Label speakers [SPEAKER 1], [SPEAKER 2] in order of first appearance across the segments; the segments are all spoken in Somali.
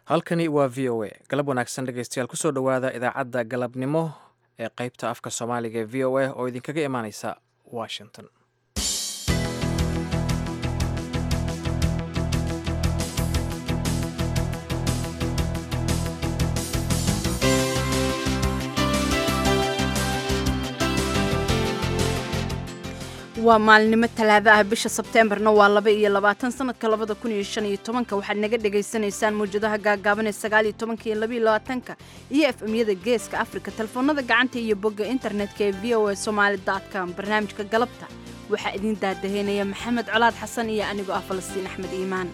[SPEAKER 1] halkani waa v o a galab wanaagsan dhegeystayaal kusoo dhowaada idaacadda galabnimo ee qeybta afka soomaaliga ee v o a oo idinkaga imaaneysa washington
[SPEAKER 2] waa maalinimo talaado ah bisha sebteembarna waa laba iyo labaatan sanadka labada kun iyo shan iyo tobanka waxaad naga dhagaysanaysaan mawjadaha gaagaaban ee sagaal iyo tobanka iyo labaiyo labaatanka iyo efemyada geeska afrika telefoonada gacanta iyo bogga internetka ee v o a somaali com barnaamijka galabta waxaa idiin daadaheynaya maxamed colaad xasan iyo anigoo ah falastiin axmed iimaan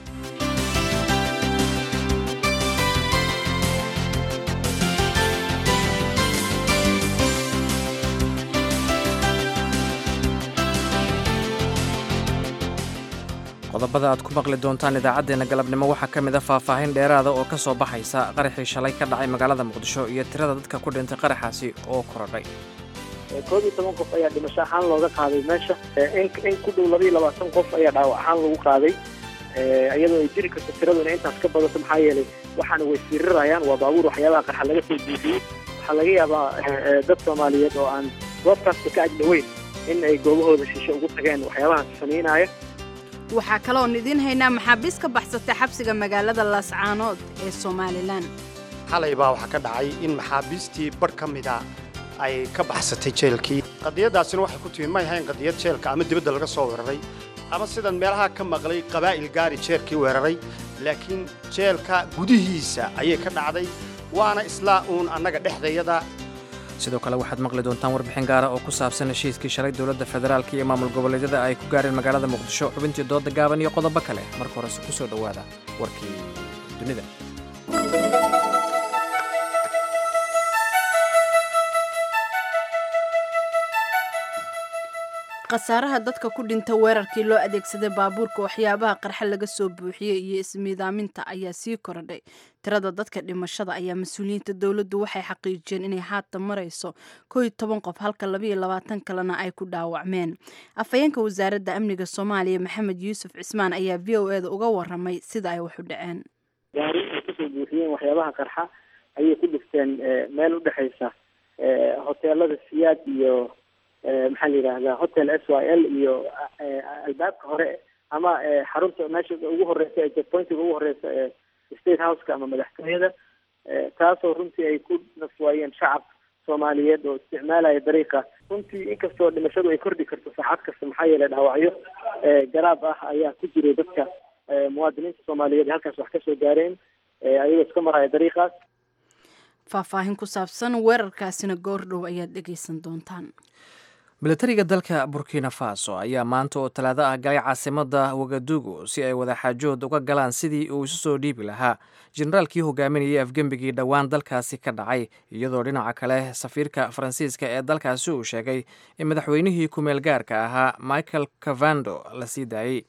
[SPEAKER 1] qodobada aad ku maqli doontaan idaacaddeenna galabnimo waxaa ka mid a faahfaahin dheeraada oo ka soo baxaysa qaraxii shalay ka dhacay magaalada muqdisho iyo tirada dadka ku dhintay qaraxaasi oo korodhay
[SPEAKER 3] koob iyo toban qof ayaa dhimasho ahaan looga qaaday meesha in ku dhow labaiyo labaatan qof ayaa dhaawac ahaan lagu qaaday iyadoo ay jiri karto tiradu inay intaas ka badato maxaa yeelay waxaana way firirayaan waa baabuur waxyaabaha qarxa laga soo buufiyey waxaa laga yaabaa dad soomaaliyeed oo aan goobtaasta ka agdhoweyn in ay goobahooda shisho ugu tageen waxyaabahaas samaynaaya
[SPEAKER 2] waxaa kaloon idiin haynaa maxaabiis ka baxsatay xabsiga magaalada laascaanood ee somalilan
[SPEAKER 4] xalay baa waxaa ka dhacay in maxaabiistii barh ka mida ay ka baxsatay jeelkii qadiyaddaasina waxay ku timi may ahayn qadiyad jeelka ama dibadda laga soo weeraray ama sidan meelaha ka maqlay qabaa'il gaari jeelkii weeraray laakiin jeelka gudihiisa ayay ka dhacday waana islaa uun annaga dhexdayada
[SPEAKER 1] sidoo kale waxaad maqli doontaan warbixin gaara oo ku saabsan heshiiskii shalay dowladda federaalka iyo maamul goboleedyada ay ku gaareen magaalada muqdisho xubintii dooda gaaban iyo qodobo kale marka horese ku soo dhowaada warkii dunida
[SPEAKER 2] khasaaraha dadka ku dhinta weerarkii loo adeegsaday baabuurka waxyaabaha qarxa laga soo buuxiyey iyo ismiidaaminta ayaa sii korodhay tirada dadka dhimashada ayaa mas-uuliyiinta dowladdu waxay xaqiijiyeen inay haatan marayso koo iyo toban qof halka labaiyo labaatan kalena ay ku dhaawacmeen afhayeenka wasaaradda amniga soomaaliya maxamed yuusuf cismaan ayaa v o eda uga waramay sida ay wax u dhaceen
[SPEAKER 3] gaari ay kasoo buuxiyeen waxyaabaha qarxa ayay ku dhifteen meel udhexaysa hoteelada siyaad iyo maxaa la yidhaahdaa hotel s y l iyo albaabka hore ama xarunta meesha ugu horeysa ee checkpointiga ugu horeysa ee state houseka ama madaxtooyada taasoo runtii ay ku naswaayeen shacab soomaaliyeed oo isticmaalaya dariiqa runtii inkastoo dhimashadu ay kordhi karto saacad kasta maxaa yeelay dhaawacyo garaab ah ayaa ku jiray dadka muwaadiniinta soomaaliyeed halkaas wax kasoo gaareen ayagoo iska maraya dariiqaas
[SPEAKER 2] faahfaahin ku saabsan weerarkaasina goordhow ayaad dhegaysan doontaan
[SPEAKER 1] milatariga dalka burkina faso ayaa maanta oo talaado ah galay caasimada wagadugu si ay wadaxaajood uga galaan sidii uu isu soo dhiibi lahaa generaalkii hogaaminayay afgembigii dhowaan dalkaasi ka dhacay iyadoo dhinaca kale safiirka faransiiska ee dalkaasi uu sheegay in madaxweynihii ku-meel gaarka ahaa michael cavando la sii daayey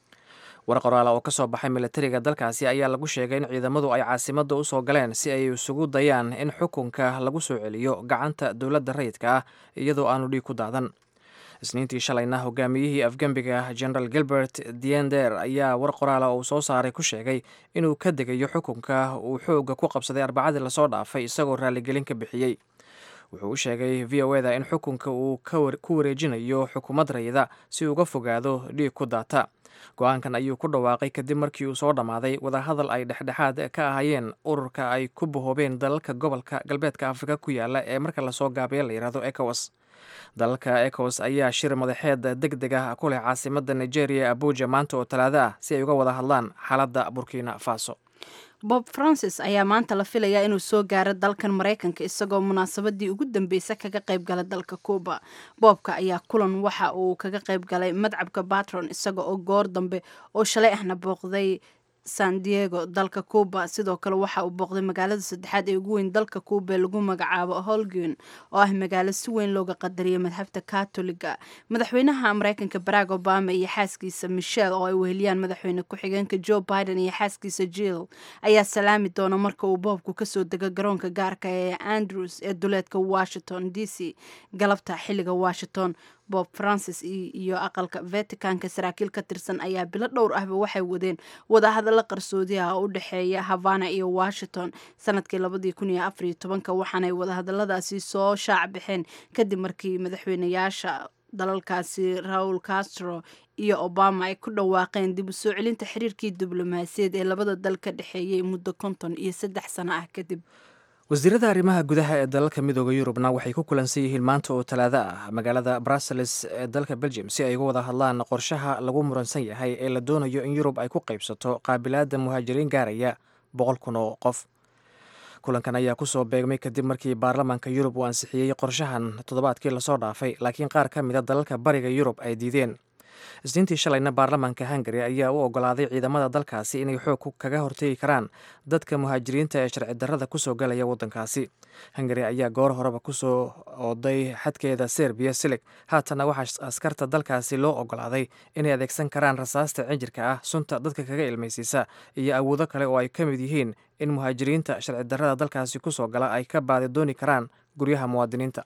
[SPEAKER 1] war qoraala oo ka soo baxay milatariga dalkaasi ayaa lagu sheegay in ciidamadu ay caasimadda u soo galeen si ay isugu dayaan in xukunka lagu soo celiyo gacanta dowladda rayidka ah iyadoo aanu dhiig ku daadan isniintii shalayna hogaamiyihii afgembiga general gilbert diender ayaa war qoraala uu soo saaray ku sheegay inuu ka degayo xukunka uu xoogga ku qabsaday arbacadii lasoo dhaafay isagoo raaligelin ka bixiyey wuxuu u sheegay v o eda in xukunka uu ku wareejinayo xukuumad rayida si uga fogaado dhiig ku daata go-aankan ayuu ku dhawaaqay kadib markii uu soo dhammaaday wadahadal ay dhexdhexaad ka ahayeen ururka ay ku bahoobeen dalalka gobolka galbeedka afrika ku yaala ee marka lasoo gaabiya la yidhahdo ecowas dalalka ecowas ayaa shir madaxeed deg deg ah ku leh caasimada nigeria abuja maanta oo talaado ah si ay uga wada hadlaan xaaladda burkina faso
[SPEAKER 2] bob francis ayaa maanta la filayaa inuu soo gaaro dalkan maraykanka isagoo munaasabadii ugu dambeysa kaga qayb galay dalka cuuba boobka ayaa kulan waxa uu kaga qayb galay madcabka batron isaga oo goor dambe oo shalay ahna booqday san diego dalka cuuba sidoo kale waxa uu booqday magaalada saddexaad ee ugu weyn dalka cuuba ee lagu magacaabo holgun oo ah magaalo si weyn looga qadariyay madhabta katoliga madaxweynaha mareykanka barack obama iyo xaaskiisa michelle oo ay weheliyaan madaxweyne ku-xigeenka joe biden iyo xaaskiisa jill ayaa salaami doona marka uu boobku kasoo dego garoonka gaarka ee andrews ee duleedka washington d c galabta xiliga washington bob francis iyo aqalka vaticanka saraakiil ka tirsan ayaa bilo dhowr ahba waxay wadeen wadahadalla qarsoodi ah oo u dhexeeya havana iyo washington sanadkii labadii kun iyo afariyo tobanka waxaanay wadahadalladaasi soo shaac baxeen kadib markii madaxweynayaasha dalalkaasi raul castro iyo obama ay ku dhawaaqeen dib u soo celinta xiriirkii diblomaasiyaed ee labada dal ka dhexeeyey muddo konton iyo saddex sano ah kadib
[SPEAKER 1] wasiirada arrimaha gudaha ee dalalka midooda yurubna waxay ku kulansan yihiin maanta oo talaado ah magaalada brussels ee dalka belgium si ay uga wada hadlaan qorshaha lagu muransan yahay ee la doonayo in yurub ay ku qaybsato qaabilaadda muhaajiriin gaaraya boqol kun oo qof kulankan ayaa kusoo beegmay kadib markii baarlamaanka yurub uu ansixiyey qorshahan toddobaadkii lasoo dhaafay laakiin qaar ka mida dalalka bariga yurub ay diideen isniintii shalayna baarlamaanka hungari ayaa u ogolaaday ciidamada dalkaasi inay xoog kaga hortegi karaan dadka muhaajiriinta ee sharci darrada kusoo galaya waddankaasi hungari ayaa goor horeba kusoo oday xadkeeda serbiya silig haatanna waxaa askarta dalkaasi loo ogolaaday inay adeegsan karaan rasaasta cinjirka ah sunta dadka kaga ilmaysiisa iyo awoodo kale oo ay ka mid yihiin in muhaajiriinta sharci darrada dalkaasi kusoo gala ay ka baadi dooni karaan guryaha muwaadiniinta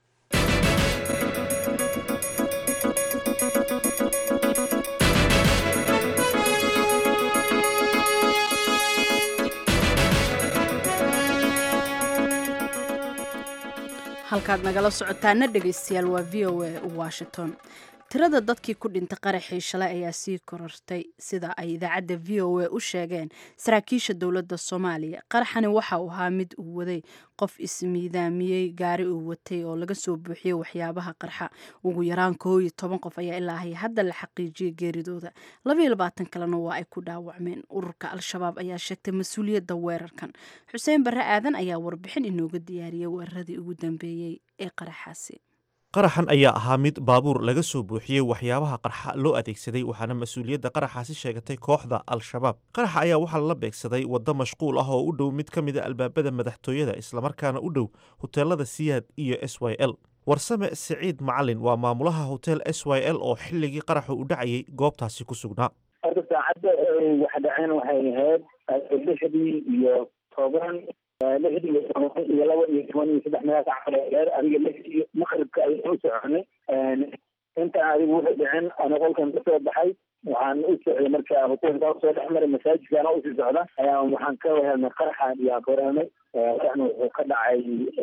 [SPEAKER 2] halkaad nagala socotaana dhegaystayaal waa v o a washington tirada dadkii ku dhintay qaraxii shalay ayaa sii korortay sida ay idaacadda v o a u sheegeen saraakiisha dowladda soomaaliya qaraxani waxa uu ahaa mid uu waday qof ismiidaamiyey gaari uu watay oo laga soo buuxiyey waxyaabaha qarxa ugu yaraan koo iyo toban qof ayaa ilaa hay hadda la xaqiijiyey geeridooda labaiyo labaatan kalena waa ay ku dhaawacmeen ururka al-shabaab ayaa sheegtay mas-uuliyadda weerarkan xuseen barre aadan ayaa warbixin inooga diyaariyey weeraradii ugu dambeeyey ee qaraxaasi
[SPEAKER 5] qaraxan ayaa ahaa mid baabuur laga soo buuxiyey waxyaabaha qarxa loo adeegsaday waxaana mas-uuliyadda qaraxaasi sheegatay kooxda al-shabaab qaraxa ayaa waxaa lala beegsaday waddo mashquul ah oo u dhow mid ka mid a albaabada madaxtooyada islamarkaana u dhow hoteelada siyaad iyo s y l warsame siciid macalin waa maamulaha hotel s y l oo xilligii qaraxu u dhacayay goobtaasi ku sugnaa
[SPEAKER 6] horta saacadda waxa dhaceen waxay ahayd lixdii iyo toban lixdii iyo toban iyo laba iyo toban iyo saddex meelaas caleer adiga lixdii maqribka ayaan u soconay inta adigu wuxuu dhicin ana qolkan kasoo baxay waxaan u socday marka hotelka usoo dhex maray masaajidkana usii socda ayaan waxaan ka wahelnay qaraxan iyo akoreemay qaraxna wuxuu ka dhacay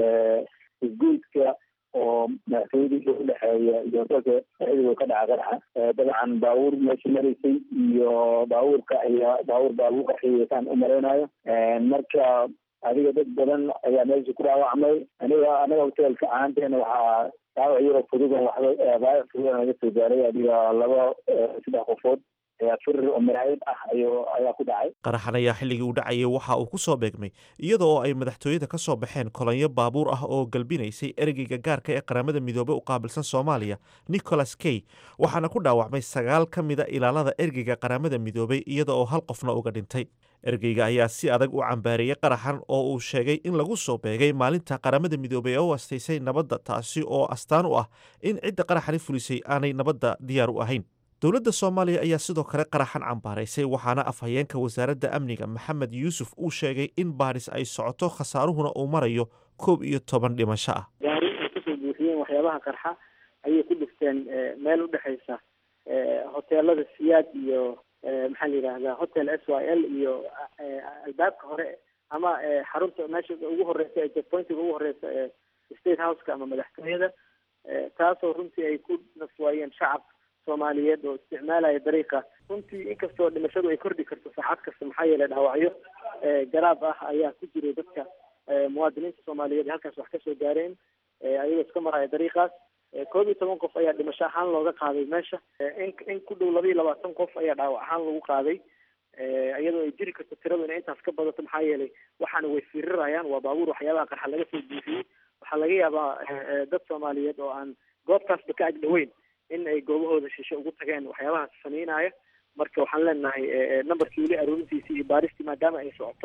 [SPEAKER 6] isgoyska oo madaxtooyadii u dhexeeya iyo hotelka dhexdiidu ka dhaca qaraxa dabcan baabuur meesha maraysay iyo baabuurka ayaa baabuur baa lagu qarxiyay saan u malaynayo marka adiga dad badan ayaa meesha ku dhaawacmay aniga anaga hotelka ahaanteena waxaa dhaawac yaro fududan waxba dhaawac fududan naga soo gaaray adiga laba saddex qofood ayaa firir oo maraayib ah ayo ayaa ku dhacay
[SPEAKER 5] qaraxan ayaa xilligii uu dhacayay waxa uu ku soo beegmay iyada oo ay madaxtooyada ka soo baxeen kolonyo baabuur ah oo galbinaysay ereyga gaarka ee qaramada midoobey u qaabilsan soomaaliya nicholas key waxaana ku dhaawacmay sagaal ka mida ilaalada ergeyga qaramada midoobey iyada oo hal qofna uga dhintay ergeyga ayaa si adag u cambaareeyey qaraxan oo uu sheegay in lagu soo beegay maalinta qaramada midoobey ee u astaysay nabadda taasi oo astaan u ah in cidda qaraxani fulisay aanay nabadda diyaar u ahayn dowladda soomaaliya ayaa sidoo kale qaraxan cambaaraysay waxaana afhayeenka wasaaradda amniga maxamed yuusuf uu sheegay in baadhis ay socoto khasaaruhuna uu marayo koob iyo toban dhimasho ah
[SPEAKER 3] gaari ay kasoo buuxiyeen waxyaabaha qarxa ayay ku dhifteen meel udhexaysa hoteelada siyaad iyo maxaa la yidhaahdaa hotel s y l iyo albaabka hore ama xarunta meesha ugu horeysa ee checkpointiga ugu horeysa ee state houseka ama madaxtooyada taasoo runtii ay ku nafwaayeen shacab soomaaliyeed oo isticmaalaya dariiqa runtii inkastoo dhimashadu ay kordhi karto saacad kasta maxaa yeelay dhaawacyo garaab ah ayaa ku jiray dadka muwaadiniinta soomaaliyeed halkaas wax kasoo gaareen ayagoo iska maraya dariiqaas koob iyo toban qof ayaa dhimasho ahaan looga qaaday meesha in in ku dhow laba iyo labaatan qof ayaa dhaawac ahaan lagu qaaday iyadoo ay jiri karto tiradu inay intaas ka badato maxaa yeelay waxaana way firirayaan waa baabuur waxyaabaha qarxa laga soo buufiyey waxaa laga yaabaa dad soomaaliyeed oo aan goobtaasba ka agdhaweyn in ay goobahooda shishe ugu tageen waxyaabahaas samaynaya marka waxaan leenahay numberkii weli aroorintiisii iyo baaristii maadaama ay socoto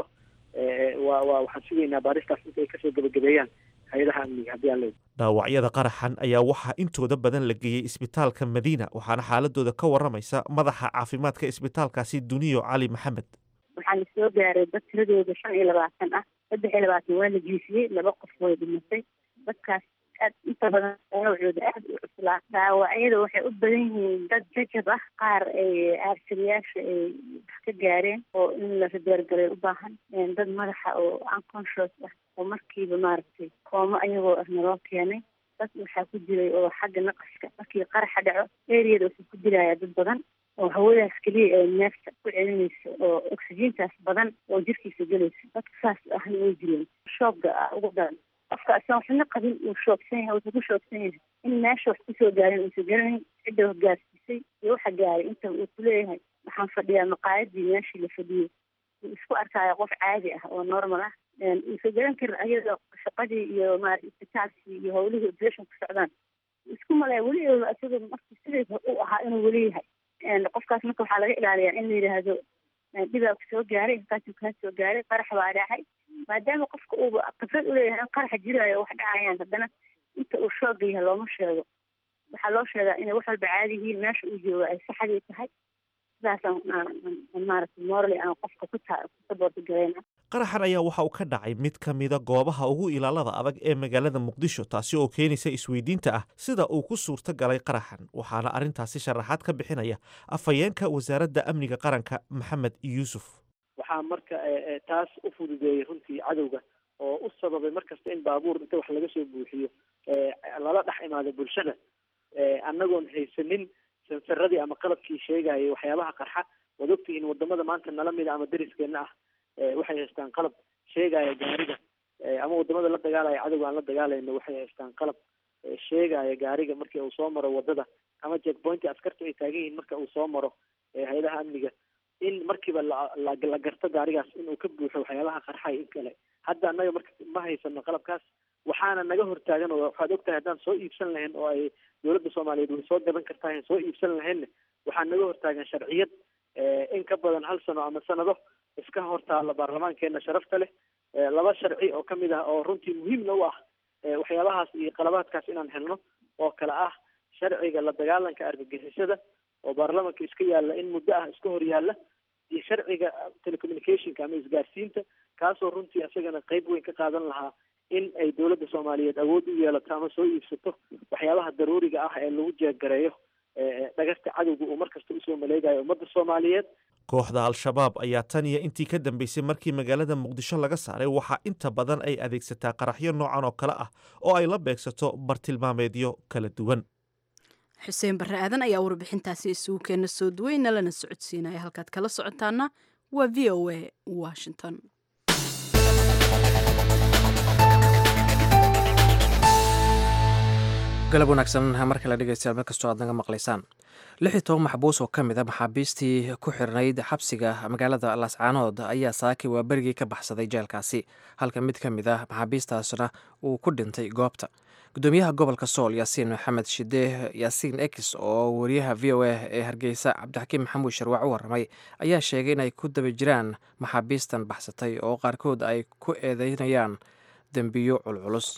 [SPEAKER 3] waa waa waxaan sugaynaa baaristaas inta ay kasoo gebagabeeyaan hay-adaha amniga haddii aan leedahay
[SPEAKER 5] dhaawacyada qaraxan ayaa waxaa intooda badan la geeyey isbitaalka madiina waxaana xaaladooda ka waramaysa madaxa caafimaadka isbitaalkaasi duniyo cali maxamed
[SPEAKER 7] waxaa la soo gaaray dad tiradooda shan iyo labaatan ah saddex iyo labaatan waa la jiifiyey laba qof way dhimatay dadkaas aad inta badan noocooda aad u cuslaa dhaawacyada waxay u badan yihiin dad jajab ah qaar ay aarsiriyaasha ay wax ka gaareen oo in la rabeergalay u baahan dad madaxa oo unconscious ah oo markiiba maaragtay koomo ayagoo ah naloo keenay dad waxaa ku jiray oo xagga naqaska markii qaraxa dhaco eriyada wuxuu ku dilaya dad badan oo hawadaas keliya ee neefta ku celinaysa oo oxygeentaas badan oo jirkiisa gelaysa dadka saas ahna way jireen shoogga ah ugu daran qofka asan waxna qabin uu shoogsan yahay wuxuu ku shoogsan yahay in meesha wax kusoo gaarin uusa garanayn cidda gaarsiisay iyo waxa gaaray inta uu kuleeyahay waxaan fadhiyaa maqaayadii meeshii la fadhiyey uu isku arkaayo qof caadi ah oo normal ah uusa garan karin ayadoo shaqadii iyo maarata isbitaalkii iyo howlihii operation ku socdaan isku malaya weli isagoo markii sideed u ahaa inuu weli yahay qofkaas marka waxaa laga ilaaliyaa in la yidhaahdo dhibaa ku soo gaaray inkaasuu kaa soo gaaray qarax baa dhacay maadaama qofka uuba khibrad uleeyahay in qaraxa jiraayo wax dhacayaan haddana inta uu shooga yahay looma sheego waxaa loo sheegaa inay wax walba caadi yihiin meesha uu joogo ay saxdii tahay sidaasaan maaragtay morally aan qofka ku ta ku saboorti garayna
[SPEAKER 5] qaraxan ayaa waxa uu ka dhacay mid ka mida goobaha ugu ilaalada adag ee magaalada muqdisho taasi oo keenaysa isweydiinta ah sida uu ku suurto galay qaraxan waxaana arrintaasi sharaxaad ka bixinaya afhayeenka wasaaradda amniga qaranka maxamed yuusuf
[SPEAKER 3] waxaa marka taas u fududeeyey runtii cadowga oo u sababay markasta in baabuur inta wax laga soo buuxiyo lala dhex imaado bulshada annagoon haysanin sansaradii ama qalabkii sheegayay waxyaabaha qarxa waad ogtihiin wadamada maanta nala mida ama deriskeena ah waxay haystaan qalab sheegaya gaariga ama wadamada la dagaalaya cadowga aan la dagaalayno waxay haystaan qalab sheegaya gaariga markii uu soo maro wadada ama jackpointi askartu ay taagan yihiin marka uu soo maro hay-adaha amniga in markiiba la garto gaarigaas inuu ka buuxo waxyaabaha qarxay in kale hadda annaga marka ma haysano qalabkaas waxaana naga hortaagan oo waxaad ogtahay haddaan soo iibsan lahayn oo ay dowladda soomaaliyeed way soo gadan kartaa soo iibsan lahaynna waxaa naga hortaagan sharciyad in ka badan hal sano ama sanado iska hortaalla baarlamaankeena sharafta leh laba sharci oo kamid ah oo runtii muhiimna u ah waxyaabahaas iyo qalabaadkaas inaan helno oo kale ah sharciga la dagaalanka argagixisada oo baarlamanka iska yaalla in muddo ah iska hor yaalla iyo sharciga telecommunicationka ama isgaarsiinta kaasoo runtii isagana qeyb weyn ka qaadan lahaa in ay dowladda soomaaliyeed awood u yeelato ama soo iibsato waxyaabaha daruuriga ah ee lagu jeeggareeyo dhagasta cadowga uu markasta usoo maleegayo ummadda soomaaliyeed
[SPEAKER 5] kooxda al-shabaab ayaa tan iyo intii ka dambeysay markii magaalada muqdisho laga saaray waxaa inta badan ay adeegsataa qaraxyo noocan oo kale ah oo ay la beegsato bartilmaameedyo kala duwan
[SPEAKER 2] xuseen barre aadan ayaa warbixintaasi isugu keena soo duweyna lana socodsiinaya halkaad kala socotaana waa v o a washington
[SPEAKER 1] galab wanaagsan mar kale dhegeystayaal meel kastoo aad naga maqlaysaan lix iyo toban maxbuus oo ka mid a maxaabiistii ku xirnayd xabsiga magaalada lascaanood ayaa saakay waa berigii ka baxsaday jeelkaasi halka mid ka mid ah maxaabiistaasna uu ku dhintay goobta gudoomiyaha gobolka sool yaasiin maxamed shide yaasiin ex oo wariyaha v o a ee hargeysa cabdixakiim maxamuud sharwaac u warramay ayaa sheegay inay ku daba jiraan maxaabiistan baxsatay oo qaarkood ay ku eedeynayaan dembiyo culculus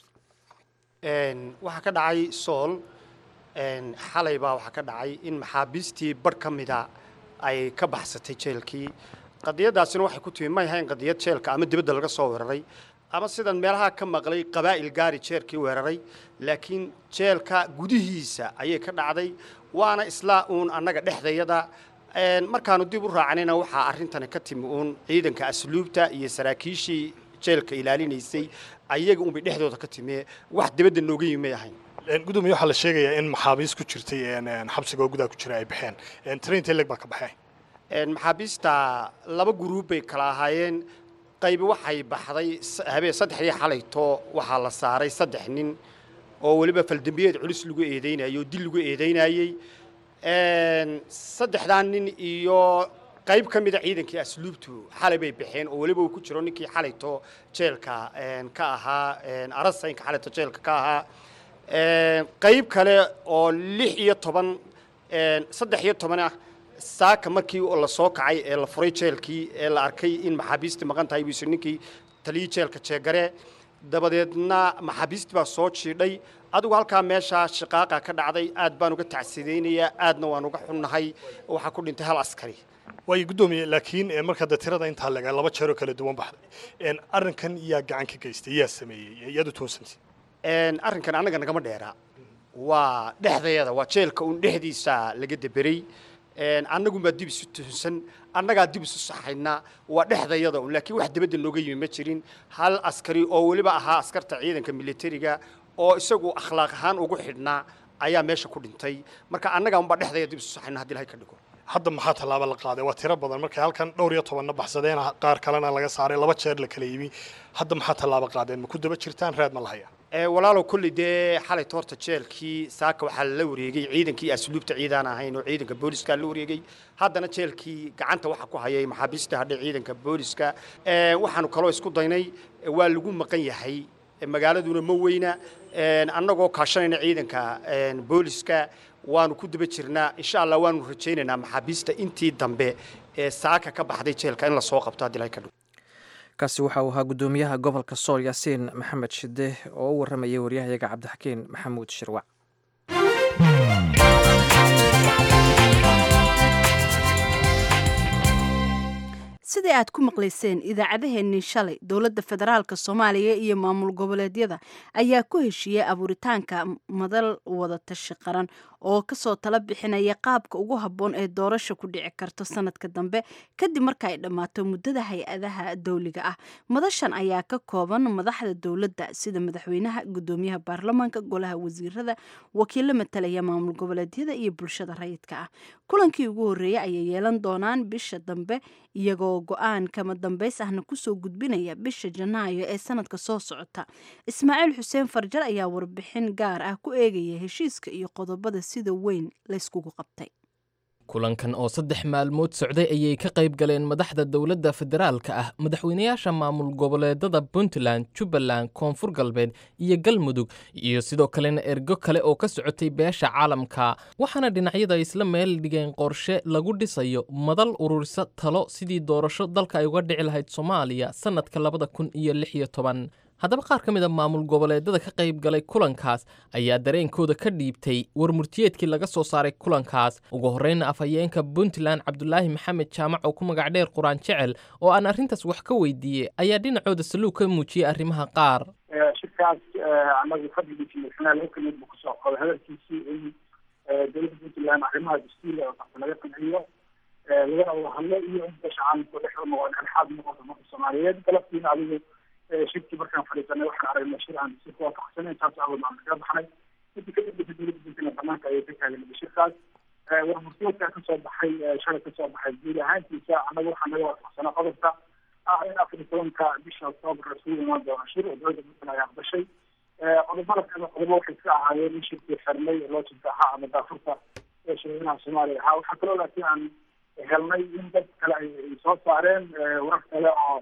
[SPEAKER 4] waxaa ka dhacay sool xalay baa waxaa ka dhacay in maxaabiistii barh ka mida ay ka baxsatay jeelkii qadiyadaasina waxay ku timi may ahayn qadiyad jeelka ama dibadda laga soo weeraray ama sidan meelaha ka maqlay qabaa'il gaari jeelkii weeraray laakiin jeelka gudihiisa ayay ka dhacday waana isla uun annaga dhexdayada markaanu dib u raacanayna waxaa arrintani ka timi uun ciidanka asluubta iyo saraakiishii jeelka ilaalinaysay ayaga unbay dhexdooda ka timi wax dibadda nooga yimi may ahayn
[SPEAKER 8] gudoomiye waxaa la sheegayaa in maxaabiis ku jirtay xabsiga oo gudaha ku jira ay baxeen trainta leg baa ka baxay
[SPEAKER 4] maxaabiista laba guruub bay kala ahaayeen qaybi waxay baxday habeen saddexdii xalayto waxaa la saaray saddex nin oo weliba faldembiyeed culus lagu eedeynayay oo dil lagu eedeynayey saddexdaa nin iyo qayb ka mida ciidankii asluubtu xalay bay baxeen oo weliba uu ku jiro ninkii xalayto jeelka ka ahaa arasaynka xalayto jeelka ka ahaa qayb kale oo lix iyo toban saddex iyo toban ah saaka markii la soo kacay ee la furay jeelkii ee la arkay in maxaabiistii maqan tahay buu yisir ninkii taliyii jeelka jeegare dabadeedna maxaabiistii baa soo jiidhay adigu halkaa meeshaa shiqaaqa ka dhacday aad baan uga tacsidaynayaa aadna waan uga xunnahay waxaa ku dhintay hal askari
[SPEAKER 8] waayo guddoomiye laakiin marka de tirada intaa laga laba jeeroo kala duwan baxday arrinkan yaa gacan ka geystay yaa sameeyey yaad u toonsantay
[SPEAKER 4] arrinkan annaga nagama dheera waa dhexdayada waa jeelka uun dhexdiisa laga deberay annagunbaa dib isu tuhunsan annagaa dib isu saxayna waa dhexdayada un laakiin wax dibadda nooga yimi ma jirin hal askari oo weliba ahaa askarta ciidanka militariga oo isagu akhlaaq ahaan ugu xidhnaa ayaa meesha ku dhintay marka annagaa unbaa dhexdaya dib isu saxayna haddii ilahay ka dhigo
[SPEAKER 8] hadda maxaa tallaabo la qaaday waa tiro badan markay halkan dhowr iyo tobanna baxsadeen qaar kalena laga saaray laba jeer la kala yimi hadda maxaa tallaabo qaadeen ma ku daba jirtaan raad ma lahaya
[SPEAKER 4] walaalow kolley dee xalay toorta jeelkii saaka waxaa la wareegay ciidankii asluubta ciidaan ahayn oo ciidanka booliska la wareegay haddana jeelkii gacanta waxa ku hayay maxaabiista hadhay ciidanka booliska waxaanu kaloo isku daynay waa lagu maqan yahay magaaladuna ma weyna annagoo kaashanayna ciidanka booliska waanu ku daba jirnaa insha allah waanu rajaynaynaa maxaabiista intii dambe ee saaka ka baxday jeelka in lasoo qabto haddii ilahay ka dhigo
[SPEAKER 1] kaasi waxa uu ahaa guddoomiyaha gobolka sool yaasiin maxamed shide oo u warramayay waryahayaga cabdixakiin maxamuud shirwac
[SPEAKER 2] sidii aad ku maqlayseen idaacadaheennii shalay dowladda federaalk soomaaliya iyo maamul goboleedyada ayaa ku heshiiyey abuuritaanka madal wadatashi qaran oo kasoo tala bixinaya qaabka ugu habboon ee doorasha ku dhici karto sanadka dambe kadib marka ay dhammaato muddada hay-adaha dowliga ah madashan ayaa ka kooban madaxda dowladda sida madaxweynaha guddoomiyaha baarlamaanka golaha wasiirada wakiilo matalaya maamul goboleedyada iyo bulshada rayidka ah kulankii ugu horreeyey ayay yeelan doonaan bisha dambe iyagoo go-aan kama dambays ahna kusoo gudbinaya bisha janaayo ee sanadka soo socota ismaaciil xuseen farjar ayaa warbixin gaar ah ku eegaya heshiiska iyo qodobada sida weyn layskugu qabtay
[SPEAKER 9] kulankan oo saddex maalmood socday ayay ka qayb galeen madaxda dowladda federaalka ah madaxweynayaasha maamul goboleedada puntland jubbaland koonfur galbeed iyo galmudug iyo sidoo kalena ergo kale oo ka socotay beesha caalamka waxaana dhinacyada isla meel dhigeen qorshe lagu dhisayo madal ururisa talo sidii doorasho dalka ay uga dhici lahayd soomaaliya sannadka labada kun iyo lix iyo toban haddaba qaar ka mid a maamul goboleedada ka qayb galay kulankaas ayaa dareenkooda ka dhiibtay war murtiyeedkii laga soo saaray kulankaas ugu horreyna afhayeenka puntland cabdulaahi maxamed jaamac oo ku magac dheer quraan jecel oo aan arrintaas wax ka weydiiyey ayaa dhinacooda saluug ka muujiyey arrimaha qaar
[SPEAKER 6] shirkaas anagu fadligiisi madaxweynaha laba kamid buu kusoo qoday hadalkiisii in dowladda puntland arrimaha dastuuriga oo laga qanciyo lagana wada hadlo iyo in beesha caalamka dhex noqon dhexaad noqoto marka soomaaliyeed galabtiina adigu shirkii markaan fadhiisanay waxaan aragnay shir aan si kuwaafaqsanay taas awood aan kaga baxnay intii ka dambeysa dowladda puntland banaanka ayay ka taagan shirkaas war murtiyeedkaa kasoo baxay shalay kasoo baxay guud ahaantiisa annaga waxaa naga waafaqsanaa qodobka ah in afar iyo tobanka bisha octoobar isugu imaan doono shir oo dowladda puntland ay aqbashay qodobada kale qodobo waxay iska ahaayeen in shirkii xirnay loo jirta ahaa ama daafurta ee shirweynaha soomaaliya ahaa waxaa kaloo laakiin aan helnay in dad kale ay soo saareen warar kale oo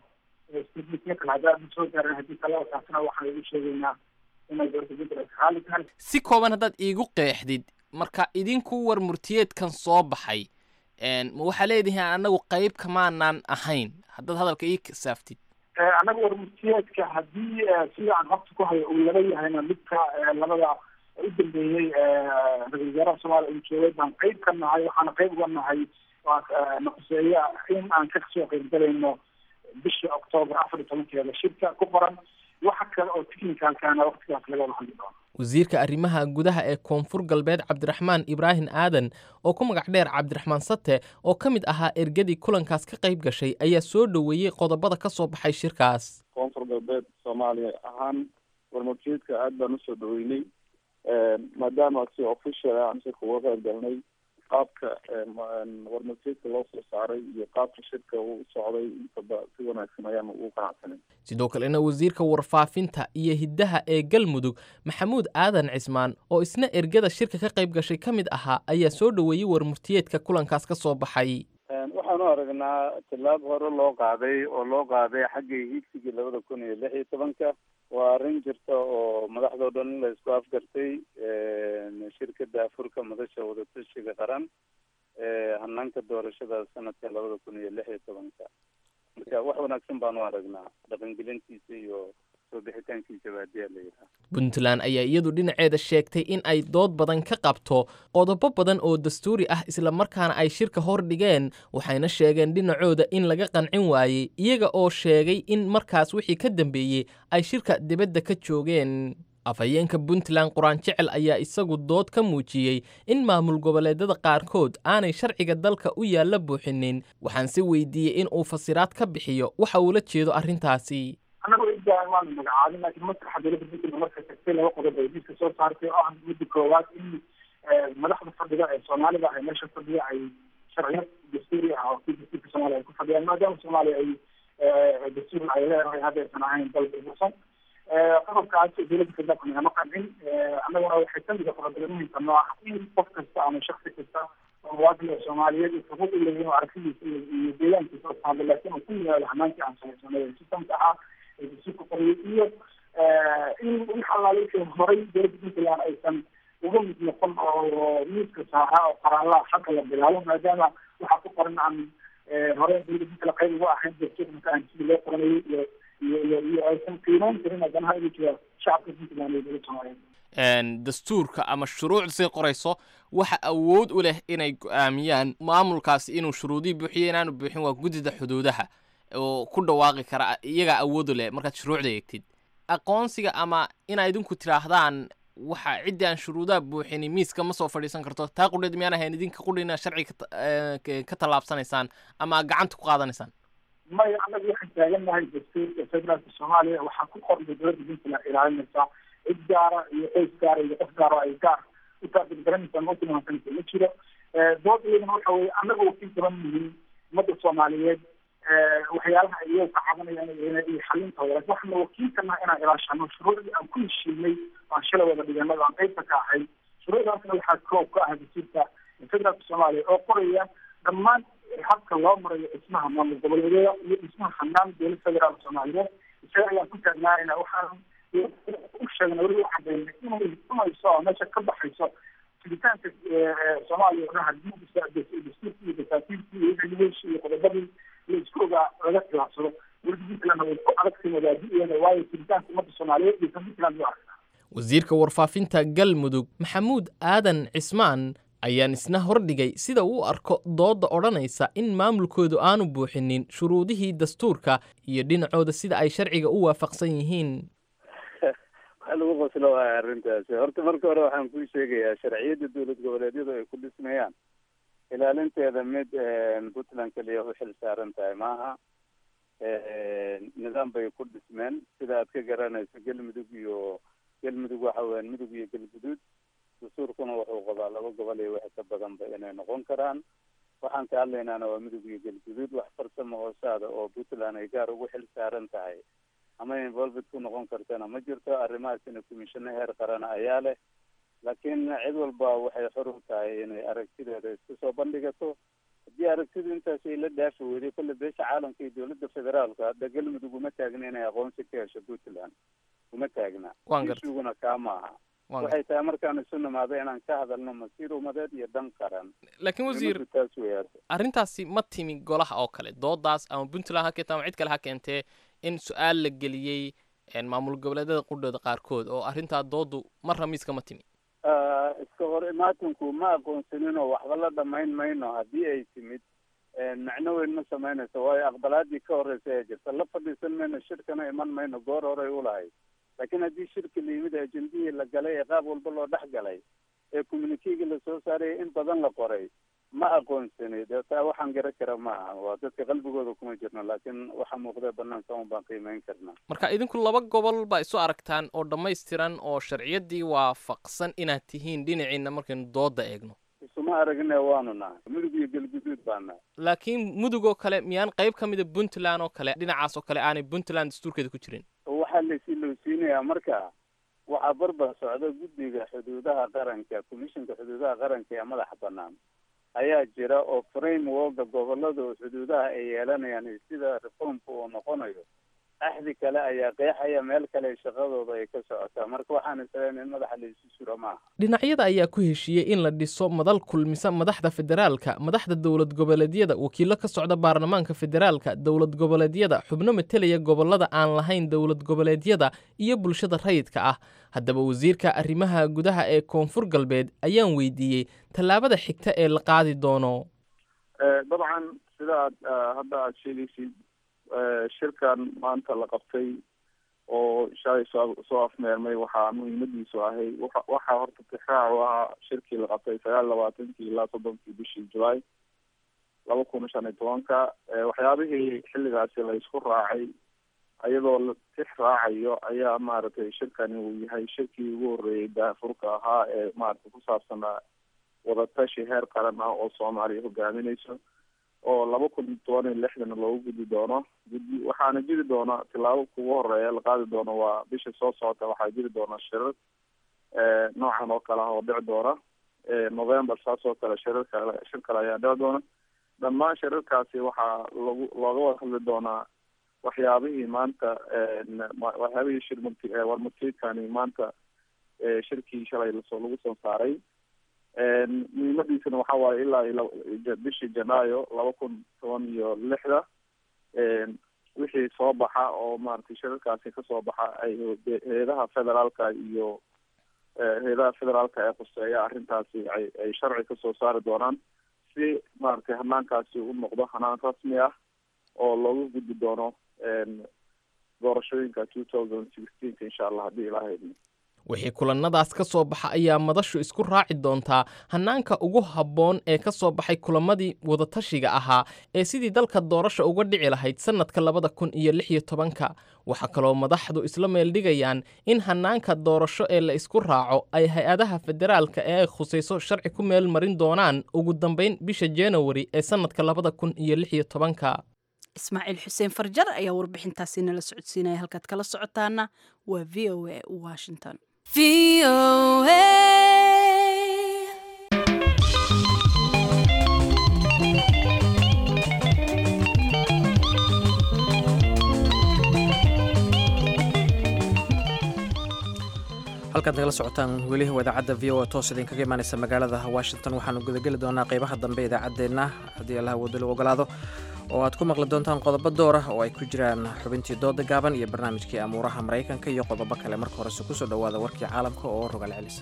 [SPEAKER 9] si kooban haddaad iigu qeexdid marka idinku war murtiyeedkan soo baxay ma waxaa leedihiin annagu qayb kamaanaan ahayn haddaad hadalka ii kasaaftid
[SPEAKER 6] annaga war murtiyeedka haddii sida aan habta ku hayo uu laba yahayna midka labada u dambeeyey ra-isul wasaaraha soomaaliya uu joogay baan qayb ka nahay waxaana qayb uga nahay naquseeya in aan ka soo qaybgalayno bishii octoobar afar iyo tobankeeda shirka ku qoran waxa kale oo technicalkana waqtigaas laga wada hadli doono
[SPEAKER 9] wasiirka arrimaha gudaha ee koonfur galbeed cabdiraxmaan ibraahim aadan oo ku magac dheer cabdiraxmaan sate oo ka mid ahaa ergadii kulankaas ka qayb gashay ayaa soo dhoweeyey qodobada ka soo baxay shirkaas
[SPEAKER 10] koonfur galbeed soomaaliya ahaan warmurtiyeedka aad baan usoo dhaweynay maadaama si official aan shirka uga qayb galnay qaabka warmurtiyeedka loo soo saaray iyo qaabka shirka uu socday intaba si wanaagsan ayaan ugu qanacsanay
[SPEAKER 9] sidoo kalena wasiirka warfaafinta iyo hiddaha ee galmudug maxamuud aadan cismaan oo isna ergada shirka ka qayb gashay ka mid ahaa ayaa soo dhoweeyey warmurtiyeedka kulankaas ka soo baxay
[SPEAKER 10] waxaan u aragnaa tillaab hore loo qaaday oo loo qaaday xaggii hiigsigii labada kun iyo lix iyo tobanka waa arrin jirta oo madaxdao dhan in la isku afgartay shirkada afurka madasha wadatashiga qaran hanaanka doorashada sanadka labada kun iyo lix iyo tobanka marka wax wanaagsan baan u aragnaa dhaqangelintiisa iyo soo bixitaankiisaba haddii a la yidhaha
[SPEAKER 9] puntland ayaa iyadu dhinaceeda sheegtay in ay dood badan ka qabto qodobo badan oo dastuuri ah islamarkaana ay shirka hor dhigeen waxayna sheegeen dhinacooda in laga qancin waayey iyaga oo sheegay in markaas wixii ka dambeeyey ay shirka dibadda ka joogeen afhayeenka puntland quraan jecel ayaa isagu dood ka muujiyey in maamul goboleedyada qaarkood aanay sharciga dalka u yaalla buuxinin waxaan si weydiiyey in uu fasiraad ka bixiyo waxa uula jeedo arrintaasi
[SPEAKER 11] annagu idaan waanu magacaabin laakiin maskaxa dowladda puntland marka tagtay laba qodob ay diiska soo saartay oo ah midda koowaad in madaxda fadhiga ee soomaalida ay meesha fadhiya ay sharciyo dastuuri ah oo kii dastuurka soomaaliya ay ku fadhiyaan maadaama soomaaliya ay dastuur ay leedahay hadda aysan ahayn dal burbursan qodobkaas dowladda federaalka nagama qancin annaguna waxay kamid qodobada muhimka noo ah in qof kasta ama shaksi kasta oo muwaadin oo soomaaliyeed uu xuquuq u leeyahay oo aragtidiisa iyo deegaankiisa oo taalo laakiin uu ku yimaado hamaankii aan samaysanay sistamka ahaa ee dastuurka qoriyay iyo in wix allaale wixii horay dowladda puntland aysan uga mid noqon oo miiska saaraa oo qaraalaha xagga la bilaabo maadaama waxaa ku qoran aan hore dowladda puntland qayb uga ahayn dastuurka marka aan sidii loo qoranayay iyo iyo iyo iyo aysan qiimeyn karin haddana ha jira shacabka puntland iyo dowladda soomaaliyeed
[SPEAKER 9] dastuurka ama shuruucda say qorayso waxa awood u leh inay go-aamiyaan maamulkaasi inuu shuruudihii buuxiyo inaanu buuxin waa guddida xuduudaha oo ku dhawaaqi kara iyagaa awood u leh markaad shuruucda eegtid aqoonsiga ama inaa idinku tidhaahdaan waxa ciddii aan shuruudaha buuxini miiska ma soo fadhiisan karto taa qudheed miyaan ahayn idinka qudhina sharciga ka tallaabsanaysaan ama gacanta ku qaadanaysaan
[SPEAKER 11] maya annaga waxaan taagannahay dastuurka federaalka soomaaliya waxaa ku qornay dowladda puntland ilaalinaysaa cid gaara iyo qoys gaara iyo qof gaara ay gaar u taabirgaranaysaa ma tilmaansanaysa ma jiro dood iyadana waxa weye annaga wakiil kaban yihiin ummadda soomaaliyeed waxyaalaha ay iyaga ka cabanayaan iyo xalintooda laakin waxaana wakiilkana inaan ilaashano shuruucdii aan ku heshiinay aan shalay wada dhiganay aan qaybta ka ahay shuruucdaasna waxaa koob ka ah dastuurka federaalka soomaaliya oo qoraya dhammaan habka loo marayo dhismaha maamul goboleedyada iyo dhismaha hanaan dowlad federaalka soomaaliyeed isaga ayaan ku taagnaayna waxaan u sheegna weli u cadeynay inay cunayso oo meesha ka baxayso fiditaanka soomaaliya odhan hadii dastuurki iyo dasaatiirkii iyo regulation iyo qodobadii la isku ogaa laga khilaafsado dowladda puntlandna way ku adagtay wadaadiyeeda waayo fiditaanka ummadda soomaaliyeed iyo puntland u aragtaa
[SPEAKER 9] wasiirka warfaafinta galmudug maxamuud aadan cismaan ayaan isna hordhigay sida uu arko doodda odhanaysa in maamulkoodu aanu buuxinin shuruudihii dastuurka iyo dhinacooda sida ay sharciga u waafaqsan yihiin
[SPEAKER 10] waxaa lagu qoslo waaya arrintaasi horta marka hore waxaan kuu sheegayaa sharciyadda dowlad goboleedyadu ay ku dhismayaan ilaalinteeda mid puntland keliya u xil saaran tahay maaha nidaam bay ku dhismeen sida aad ka garanayso galmudug iyo galmudug waxa weyaan mudug iyo galguduud dastuurkuna wuxuu qabaa laba gobol iyo wixii ka badanba inay noqon karaan waxaan ka hadlaynaana waa mudug iyo galguduud wax farsamo hoosaada oo puntland ay gaar ugu xil saaran tahay ama involved ku noqon kartana ma jirto arrimahaasina commissiono heer qarana ayaa leh laakiin cid walba waxay xor u tahay inay aragtideeda isku soo bandhigato haddii aragtidu intaas ay la dhaafi weyday kolle beesha caalamka iyo dowladda federaalka hadda galmudug uma taagna inay aqoonsi ka hesho puntland uma taagna ishuguna kaa maaha waxay tahay markaan isu nimaado inaan ka hadalno masiir umadeed iyo dan qaran
[SPEAKER 9] laakiin wasiir
[SPEAKER 10] taas weyaad
[SPEAKER 9] arrintaasi ma timi golaha oo kale doodaas ama puntland ha keenta ama cid kale ha keentee in su-aal la geliyey maamul goboleedyada qudhooda qaarkood oo arrintaa doodu marra miiska ma timi
[SPEAKER 10] iska hor imaatinku ma aqoonsanin oo waxba la dhamayn mayno haddii ay timid macno weyn ma samaynayso waayo aqbalaadii ka horreysa ee jirta la fadhiisan mayno shirkana iman mayno goor horey ulahayd laakiin haddii shirki la yimid ajendihii la galay ee qaab walba loo dhex galay ee communikeegi lasoo saaraya in badan la qoray ma aqoonsani dee taa waxaan gara kara maaha waa dadka qalbigooda kuma jirno laakiin waxa muuqda banaanka un baan qiimeyn karnaa
[SPEAKER 9] marka idinku laba gobol baa isu aragtaan oo dhammaystiran oo sharciyaddii waafaqsan inaad tihiin dhinaciina markaynu doodda eegno
[SPEAKER 10] isuma aragne waanu nahay mudug iyo galguduud baa nahay
[SPEAKER 9] laakiin mudug oo kale miyaan qayb ka mida puntland oo kale dhinacaas oo kale aanay puntland dastuurkeeda ku jirin
[SPEAKER 10] waxaa lasi lowsiinayaa marka waxaa barbar socda guddiga xuduudaha qaranka commissionka xuduudaha qaranka ee madaxa banaan ayaa jira oo frameworka gobolada xuduudaha ay yeelanayaan iyo sida reformka uu noqonayo axdi kale ayaa qeexaya meel kale shaqadooda ay ka socotaa marka waxaan isleen in madaxa la isu suro maaha
[SPEAKER 9] dhinacyada ayaa ku heshiiyey in la dhiso madal kulmisa madaxda federaalka madaxda dowlad goboleedyada wakiilo ka socda baarlamaanka federaalka dowlad goboleedyada xubno matelaya gobolada aan lahayn dowlad goboleedyada iyo bulshada rayidka ah haddaba wasiirka arrimaha gudaha ee koonfur galbeed ayaan weydiiyey tallaabada xigta ee la qaadi doono
[SPEAKER 12] dabcan sida aad hadda aada sheegaysid shirkan maanta la qabtay oo shalay soo soo afmeermay waxaa muhiimadiisu ahay waxa waxaa horta tixraac u ahaa shirkii la qabtay sagaal labaatankii ilaa soddonkii bishii julaay laba kun shan iyo tobanka waxyaabihii xilligaasi la isku raacay iyadoo la tix raacayo ayaa maaragtay shirkani uu yahay shirkii ugu horreeyay daafurka ahaa ee maaragtay ku saabsanaa wadatashi heer qaran ah oo soomaaliya hogaaminayso oo laba kun toban iyo lixdan loogu gudi doono gudi waxaana jiri doona tilaabo kugu horeeya la qaadi doono waa bisha soo socota waxaa jiri doona shirar noocan oo kale ah oo dhici doona november saas oo kale shirar kale shir kale ayaa dhici doona dhammaan shirarkaasi waxaa lagu looga wada hadli doonaa waxyaabihii maanta waxyaabihii shir murti warmurtiidkani maanta shirkii shalay lasoo lagu soo saaray muhiimadiisana waxa waaye ilaa iyo bishii janaayo laba kun toban iyo lixda wixii soo baxa oo maaragtay shirarkaasi kasoo baxa ay hay-adaha federaalka iyo hay-adaha federaalka ee khuseeya arrintaasi ay ay sharci kasoo saari doonaan si maaragtay hanaankaasi u noqdo hanaan rasmi ah oo looga gudbi doono doorashooyinka two thousand sixteenka insha allah haddii ilaaha idmo
[SPEAKER 9] wixii kulannadaas ka soo baxa ayaa madashu isku raaci doontaa hannaanka ugu habboon ee ka soo baxay kulamadii wadatashiga ahaa ee sidii dalka doorasha uga dhici lahayd sannadka labada kun iyo lix iyo tobanka waxaa kaloo madaxdu isla meeldhigayaan in hannaanka doorasho ee la isku raaco ay hay-adaha federaalka ee ay khusayso sharci ku meel marin doonaan ugu dambayn bisha januari ee sannadka labada kun iyo lix iyo tobanka
[SPEAKER 2] ismaaciil xuseen farjar ayaa warbixintaasi nala socodsiinaya halkaad kala socotaana waa v o a washington
[SPEAKER 1] halkaad nagala socotaan weli idaacadda v o a toos idinkaga imaaneysa magaalada washington waxaanu gudageli doonaa qeybaha dambe idaacaddeenna haddii allaha wado lagu ogolaado oo aad ku maqli doontaan qodobo door ah oo ay ku jiraan xubintii dooda gaaban iyo barnaamijkii amuuraha maraykanka iyo qodobo kale marka horese kusoo dhowaada warkii caalamka oo rogaal celisa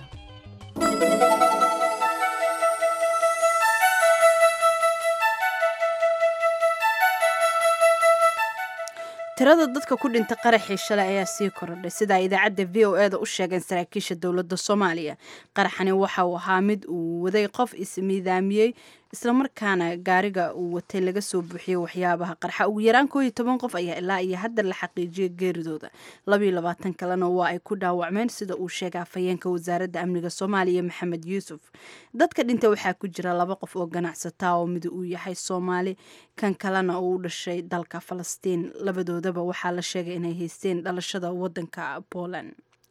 [SPEAKER 2] tirada dadka ku dhinta qaraxii shalay ayaa sii korodhay sidaa idaacadda v o e da u sheegeen saraakiisha dowladda soomaaliya qaraxani waxa uu ahaa mid uu waday qof ismiidaamiyey islamarkaana gaariga uu watay laga soo buuxiyey waxyaabaha qarxa ugu yaraan koo iyo toban qof ayaa ilaa iyo hadda la xaqiijiyay geeridooda labayo labaatan kalena waa ay ku dhaawacmeen sida uu sheegay afhayeenka wasaaradda amniga soomaaliya maxamed yuusuf dadka dhinta waxaa ku jira laba qof oo ganacsataa oo mid uu yahay soomaali kan kalena uu u dhashay dalka falastiin labadoodaba waxaa la sheegay inay haysteen dhalashada wadanka poland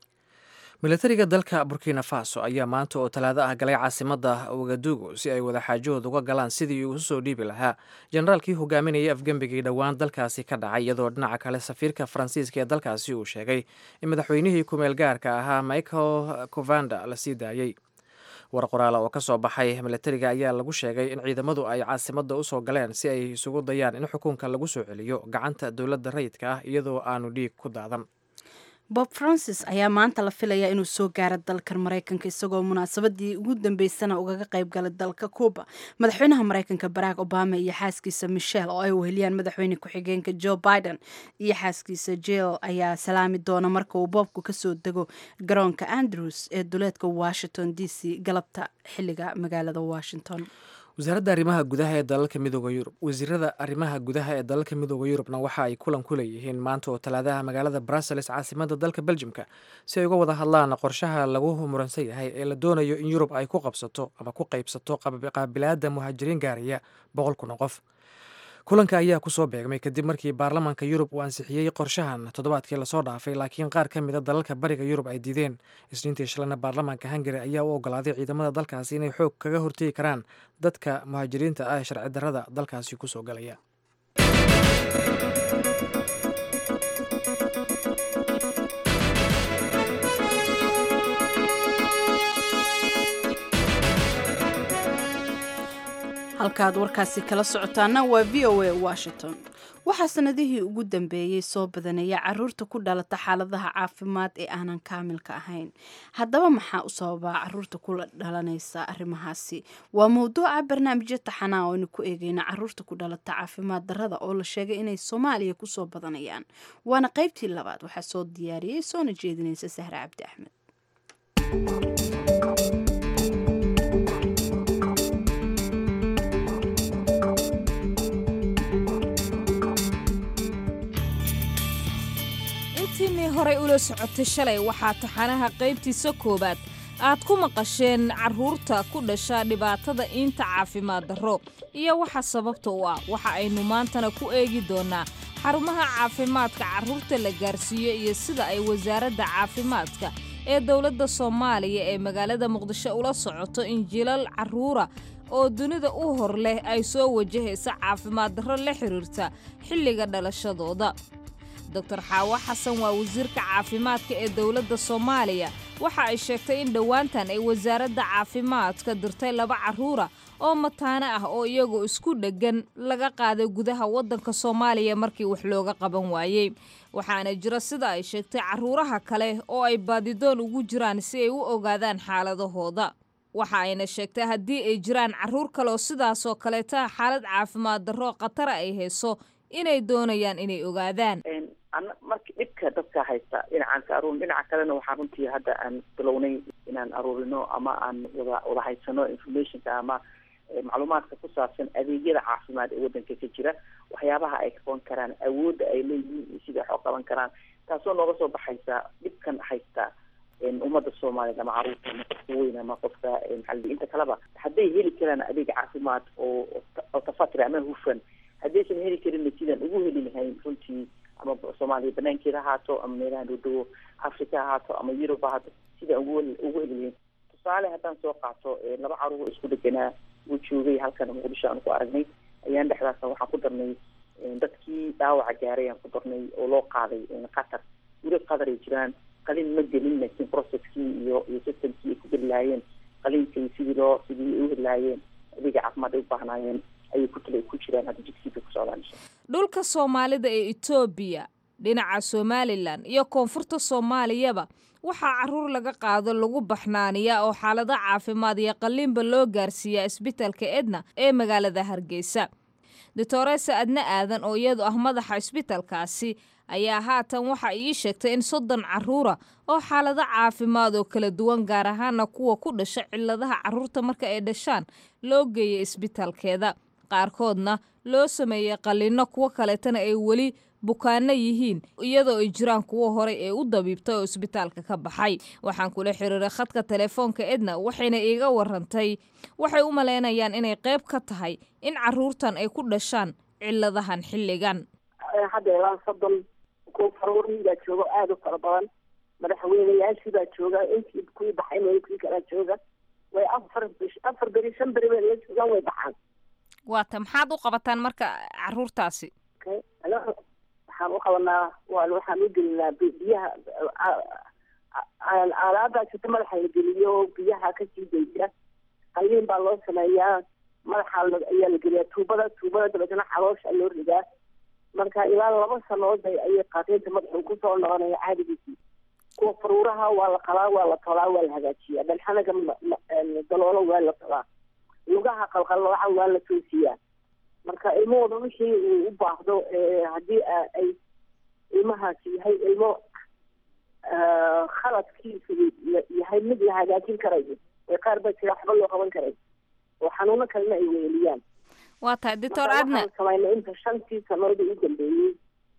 [SPEAKER 1] milatariga dalka burkina faso ayaa maanta oo talaado ah galay caasimadda wagadugu si ay wadaxaajood uga galaan sidii uu usoo dhiibi lahaa generaalkii hogaaminayay afgembigii dhowaan dalkaasi ka dhacay iyadoo dhinaca kale safiirka faransiiska ee dalkaasi uu sheegay in madaxweynihii kumeel gaarka ahaa michael covanda la sii daayey war qoraala oo ka soo baxay milatariga ayaa lagu sheegay in ciidamadu ay caasimadda usoo galeen si ay isugu dayaan in xukunka lagu soo celiyo gacanta dowladda rayidka ah iyadoo aanu dhiig ku daadan
[SPEAKER 2] bob francis ayaa maanta la filayaa inuu soo gaaro dalkan maraykanka isagoo munaasabadii ugu dambeysana ugaga qayb galay dalka cuba madaxweynaha maraykanka barack obama iyo xaaskiisa michelle oo ay weheliyaan madaxweyne ku-xigeenka joe biden iyo xaaskiisa jill ayaa salaami doona marka uu boobku kasoo dego garoonka andrews ee duleedka washington d c galabta xiliga magaalada washington
[SPEAKER 1] wasaaradda arrimaha gudaha ee dalalka midooda yurub wasiirada arrimaha gudaha ee dalalka midooda yurubna waxa ay kulan ku leeyihiin maanta oo talaadaha magaalada brussels caasimadda dalka beljimka si ay uga wada hadlaan qorshaha lagu muransan yahay ee la doonayo in yurub ay ku qabsato ama ku qaybsato qaabilaada muhaajiriin gaaraya boqol kun oo qof kulanka ayaa kusoo beegmay kadib markii baarlamaanka yurub uu ansixiyey qorshahan toddobaadkii lasoo dhaafay laakiin qaar ka mid a dalalka bariga yurub ay diideen isniintii shalana baarlamaanka hungari ayaa u ogolaaday ciidamada dalkaasi inay xoog kaga hortegi karaan dadka muhaajiriinta ah ee sharci darrada dalkaasi kusoo galaya
[SPEAKER 2] halkaad warkaasi kala socotaana waa v o a washington waxaa sanadihii ugu dambeeyey soo badanaya caruurta ku dhalata xaaladaha caafimaad ee aanan kaamilka ahayn haddaba maxaa u sababaa caruurta kula dhalanaysa arrimahaasi waa mowduuca barnaamijyo taxanaa oo aynu ku eegeyna caruurta ku dhalata caafimaad darrada oo la sheegay inay soomaaliya kusoo badanayaan waana qaybtii labaad waxaa soo diyaariyey soona jeedinaysa sahre cabdi axmed
[SPEAKER 13] intiinii horay ula socotay shalay waxaa taxanaha qaybtiisa koowaad aad ku maqasheen carruurta ku dhasha dhibaatada iinta caafimaad darro iyo waxa sababta u ah waxa aynu maantana ku eegi doonnaa xarumaha caafimaadka carruurta la gaarsiiyo iyo sida ay wasaaradda caafimaadka ee dowladda soomaaliya ee magaalada muqdisho ula socoto in jilal carruura oo dunida u hor leh ay soo wajahaysa caafimaad darro la xiriirta xilliga dhalashadooda doctor xaawo xasan waa wasiirka caafimaadka ee dowladda soomaaliya waxa ay sheegtay in dhowaantan ay wasaaradda caafimaadka dirtay laba carruura oo mataano ah oo iyagoo isku dheggan laga qaaday gudaha waddanka soomaaliya markii wax looga qaban waayey waxaana jira sida ay sheegtay carruuraha kale oo ay baadidoon ugu jiraan si ay u ogaadaan xaaladahooda waxa ayna sheegtay haddii ay jiraan carruur kale oo sidaasoo kaleeta xaalad caafimaad darro khatara ay hayso inay doonayaan inay ogaadaan
[SPEAKER 14] marka dhibka dadka haysta dhinacan ka aruurin dhinaca kalena waxaa runtii hadda aan bilownay inaan aruurino ama aan wada wada haysano informationka ama macluumaadka ku saabsan adeegyada caafimaad ee waddanka ka jira waxyaabaha ay qaban karaan awoodda ay leeyihiin iyo sida wax u qaban karaan taasoo nooga soo baxaysa dhibkan haysta ummadda soomaaliyeed ama caruurta ama qofka weyn ama qofka maxaa inta kaleba hadday heli karaan adeeg caafimaad oo oo tafatri ama hufan haddaysan heli karinna sidaan ugu heli lahayn runtii ama soomaaliya banaankeeda ahaato ama meelaha dhowdhowo africa ahaato ama yurub ahaato sidaan ugu ugu heli lahayn tusaale haddaan soo qaato laba caruur isku dheganaa uu joogay halkan muqdisho aan ku aragnay ayaan dhexdaasna waxaan ku darnay dadkii dhaawaca gaaray aan ku darnay oo loo qaaday qatar weli qatar ay jiraan qalin ma gelin laakiin processkii iyo iyo systemkii ay ku geli lahaayeen qalinkii sidii loo sidii ay u heli lahaayeen adeega caafimaad ay u baahnaayeen ayay ku tala ku jiraan hadda jigsiga ku socdaan
[SPEAKER 13] dhulka soomaalida ee etoobiya dhinaca somalilan iyo koonfurta soomaaliyaba waxaa carruur laga qaado lagu baxnaaniyaa oo xaalado caafimaad iyo qalliinba loo gaarsiiyaa isbitalka edna ee magaalada hargeysa doctoresa adna aadan oo iyadu ah madaxa isbitalkaasi ayaa haatan waxa ii sheegtay in soddon carruura oo xaalado caafimaad oo kala duwan gaar ahaana kuwa ku dhasha cilladaha carruurta marka ay dhashaan loo geeyay isbitalkeeda qaarkoodna loo sameeyey qallinno kuwo kaleetana ay weli bukaano yihiin iyadoo ay jiraan kuwo horey ee u dabiibtay oo isbitaalka ka baxay waxaan kula xiriiray khadka telefoonka edna waxayna iiga warantay waxay u malaynayaan inay qayb ka tahay in carruurtan ay ku dhashaan cilladahan xilligan
[SPEAKER 15] hadda ilaa soddon kuwa faruurin baa jooga aada u fara badan madaxweyneyaashii baa jooga intii kuwii baxay kuwii kalaa jooga way afar afar beri shan beri bay la joogaan way baxaan
[SPEAKER 13] waata maxaad u qabataan marka carruurtaasi
[SPEAKER 15] waxaan u qabanaa waa waxaan u gelinaa biyaha aalaabaa jirta madaxa la geliyo biyaha kasii daysa qalliin baa loo sameeyaa madaxa ayaa la geliyaa tuubada tuubada dabeetana caloosha loo ridaa marka ilaa laba sanood ayay qaateynta madaxu kusoo noqonaya caadigiisii kuwa faruuraha waa la qalaa waa la tolaa waa la hagaajiyaa dhalxanaga daloolo waa la tolaa lugaha qalqallooca waa la toosiyaa marka ilmahooda wixii uu u baahdo haddii ay ilmahaasi yahay ilmo khaladkiisu yahay mid la hagaajin karayo ee qaar baa jira waxba loo qaban karay oo xanuuno kalena ay weeliyaan
[SPEAKER 13] waa tahay doctor adna
[SPEAKER 15] samaynay inta shantii sanood u dambeeyey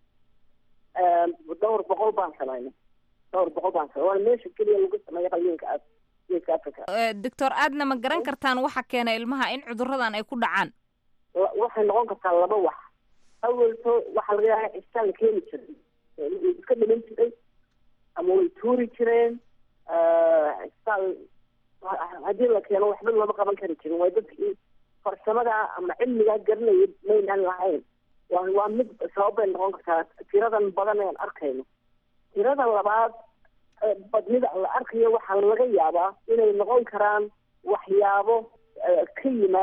[SPEAKER 15] dhowr boqol baan samaynay dhowr boqol baan samay waana meesha keliya lagu sameeyo qalliinka geeska africa
[SPEAKER 13] doctor adna ma garan kartaan waxa keena ilmaha in cuduradan ay ku dhacaan
[SPEAKER 15] waxay noqon kartaa laba wax awalto waxaa laga yaaba cistaan la keeni jiray way iska dhiman jiray ama way tuuri jireen cistaan haddii la keeno waxba lama qaban kari jirin waa dadkii farsamada ama cilmigaa garanaya maynaan lahayn waa waa mid sabab bay noqon kartaa tiradan badan aan arkayno tirada labaad badnida la arkayo waxaa laga yaabaa inay noqon karaan waxyaabo ka yimaada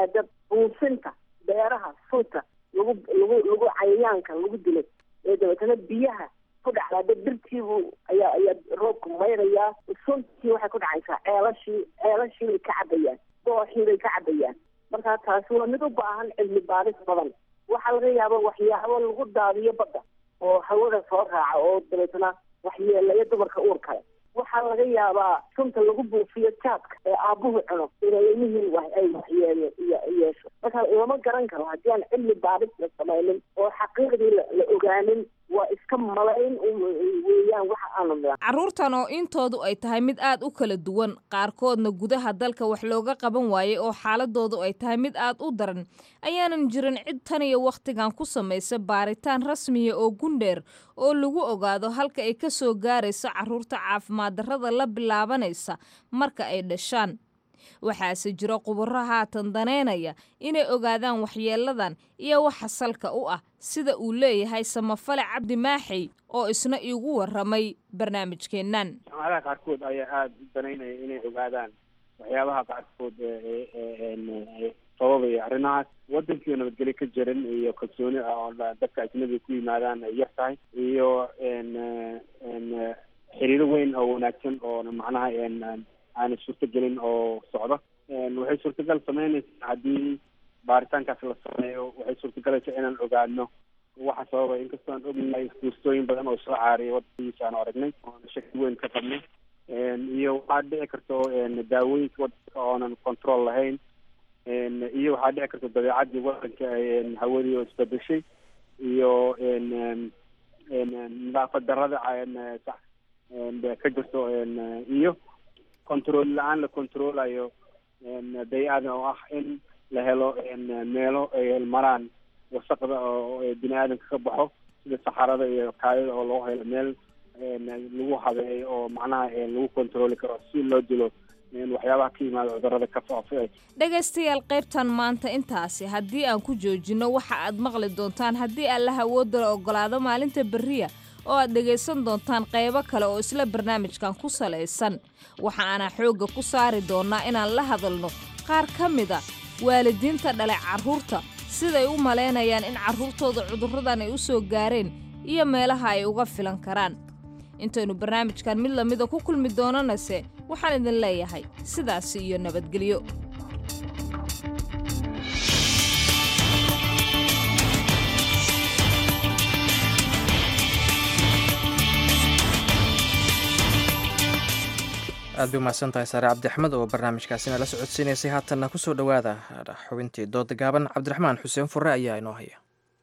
[SPEAKER 15] buufinta beeraha sunta lagu lagu lagu cayayaanka lagu dilay ee dabeetana biyaha ku dhacdaa dad dhirtiibu ayaa ayaa roobku mayrayaa suntii waxay ku dhacaysaa ceelashii ceelashii bay ka cabayaan dooxii bay ka cabayaan marka taasi waa mid u baahan cilmi baaris badan waxaa laga yaaba waxyaabo lagu daadiyo badda oo hawada soo raaca oo dabeetana waxyeelaya dumarka uur kale waxaa laga yaabaa sunta lagu buufiyo jaadka ee aabuhu cuno inay ilmihiin wax ay waxyeelo iyo yeesho marka lama garan karo haddii aan cilmi baaris la samaynin oo xaqiiqdii la la ogaanin waa iska malayn weeyaan waxa aanu nidhaa
[SPEAKER 13] carruurtan oo intoodu ay tahay mid aad u kala duwan qaarkoodna gudaha dalka wax looga qaban waayey oo xaaladoodu ay tahay mid aad u daran ayaanan jirin cid tan iyo wakhtigan ku samaysa baaritaan rasmiya oo gundheer oo lagu ogaado halka ay ka soo gaarayso carruurta caafimaad darrada la bilaabanaysa marka ay dhashaan waxaase jiro khubaro haatan daneynaya inay ogaadaan waxyeeladan iyo waxa salka u ah sida uu leeyahay samafale cabdi maaxey oo isna iigu waramay barnaamijkeennan
[SPEAKER 16] jaamacadaha qaarkood ayaa aada u danaynaya inay ogaadaan waxyaabaha qaarkood sababaya arrimahaas waddankiio nabadgelyo ka jirin iyo kalsooni ah oo dadka ajnabiga ku yimaadaan ay yar tahay iyo xiriiro weyn oo wanaagsan oo macnaha aanay suurtagelin oo socdo waxay suurtagal sameynaysaa haddii baaritaankaas la sameeyo waxay suurtagalaysaa inaan ogaano waxa sababay inkastoo aan ognahay fuustooyin badan oo soo caariyay waddankiisa aanu aragnay oona shaki weyn ka qabnay iyo waxaa dhici karto daawooyinka waddanka oonan control lahayn iyo waxaa dhici karta dabeecadii waddanka hawadii oo isbedeshay iyo nadaafad darada ka jirto iyo control la-aan la controlayo bay-ada oo ah in la helo meelo ay maraan wasaqda oo bini aadamka ka baxo sida saxarada iyo kaayada oo loo helo meel lagu habeeyo oo macnaha lagu controli karo si loo dilo waxyaabaha ka yimaada cudurada ka faafa
[SPEAKER 13] dhegaystayaal qaybtan maanta intaasi haddii aan ku joojinno waxa aad maqli doontaan haddii allaha awoodala ogolaado maalinta berriya oo aad dhegaysan doontaan qaybo kale oo isla barnaamijkan ku salaysan waxa aanaa xoogga ku saari doonnaa inaan la hadalno qaar ka mida waalidiinta dhalay carruurta siday u malaynayaan in carruurtooda cudurradan ay u soo gaareen iyo meelaha ay uga filan karaan intaynu barnaamijkan mid lamida ku kulmi doonanase waxaan idin leeyahay sidaasi iyo nabadgelyo
[SPEAKER 1] aad bay umahadsan tahay saare cabdixmed oo barnaamijkaasina la socodsiinaysay haatanna ku soo dhowaada xubintii dooda gaaban cabdiraxmaan xuseen furre ayaa inoo haya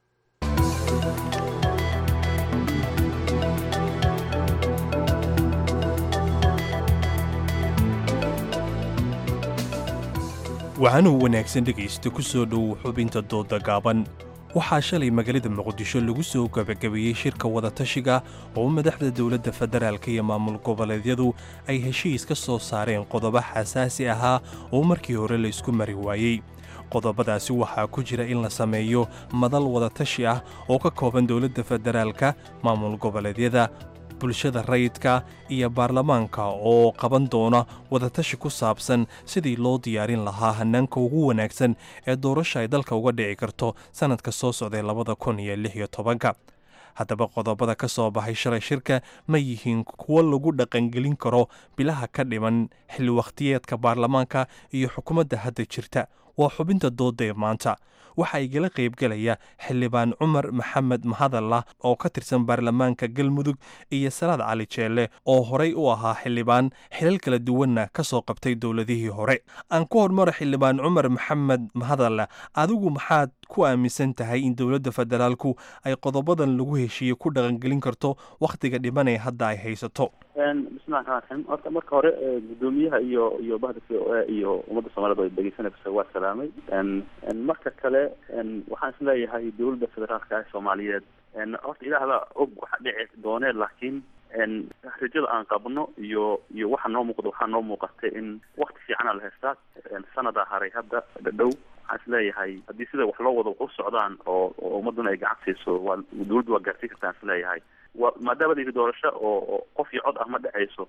[SPEAKER 17] waxaanuu wanaagsan dhegaysta ku soo dhow xubinta dooda gaaban waxaa shalay magaalada muqdisho lagu soo gabagabeeyey shirka wadatashiga oo madaxda dowladda federaalka iyo maamul goboleedyadu ay heshiis ka soo saareen qodobo xasaasi ahaa oo markii hore la isku mari waayey qodobadaasi waxaa ku jira in la sameeyo madal wadatashi ah oo ka kooban dowladda federaalka maamul goboleedyada bulshada rayidka iyo baarlamaanka oo qaban doona wadatashi ku saabsan sidii loo diyaarin lahaa hannaanka ugu wanaagsan ee doorasha ay dalka uga dhici karto sannadka soo socday labada kun iyo lix iyo tobanka haddaba qodobada ka soo baxay shalay shirka ma yihiin kuwo lagu dhaqangelin karo bilaha ka dhiman xilli wakhtiyeedka baarlamaanka iyo xukuumadda hadda jirta waa xubinta dooda ee maanta waxaa igala qaybgelaya xildhibaan cumar maxamed mahadallah oo ka tirsan baarlamaanka galmudug iyo salaad cali jeelle oo horey u ahaa xildhibaan xilal kala duwanna ka soo qabtay dowladihii hore aan ku hormaro xildhibaan cumar maxamed mahadallah adigu maxaad ku aaminsan tahay in dowladda federaalku ay qodobadan lagu heshiiye ku dhaqangelin karto wakhtiga dhimanee hadda ay haysato
[SPEAKER 18] bismillahi raxmaan raxiim horta marka hore gudoomiyaha iyo iyo bahda c o a iyo ummadda soomaaliyed oo dhegeysanaysa waa salaamay marka kale waxaan is leeyahay dowladda federaalka ah soomaaliyeed horta ilaahda og waxa dhici doonee laakiin rajada aan qabno iyo iyo waxa noo muuqda waxaa noo muuqatay in wakti fiicana la haystaa sanada haray hadda dhadhow waxaan is leeyahay haddii sida wax loo wado wax u socdaan oo oo ummaduna ay gacan siiso waa dowladdu waa gaarsiin kartaan is leeyahay wa maadaama la yidhi doorasho oo qof iyo cod ah ma dhacayso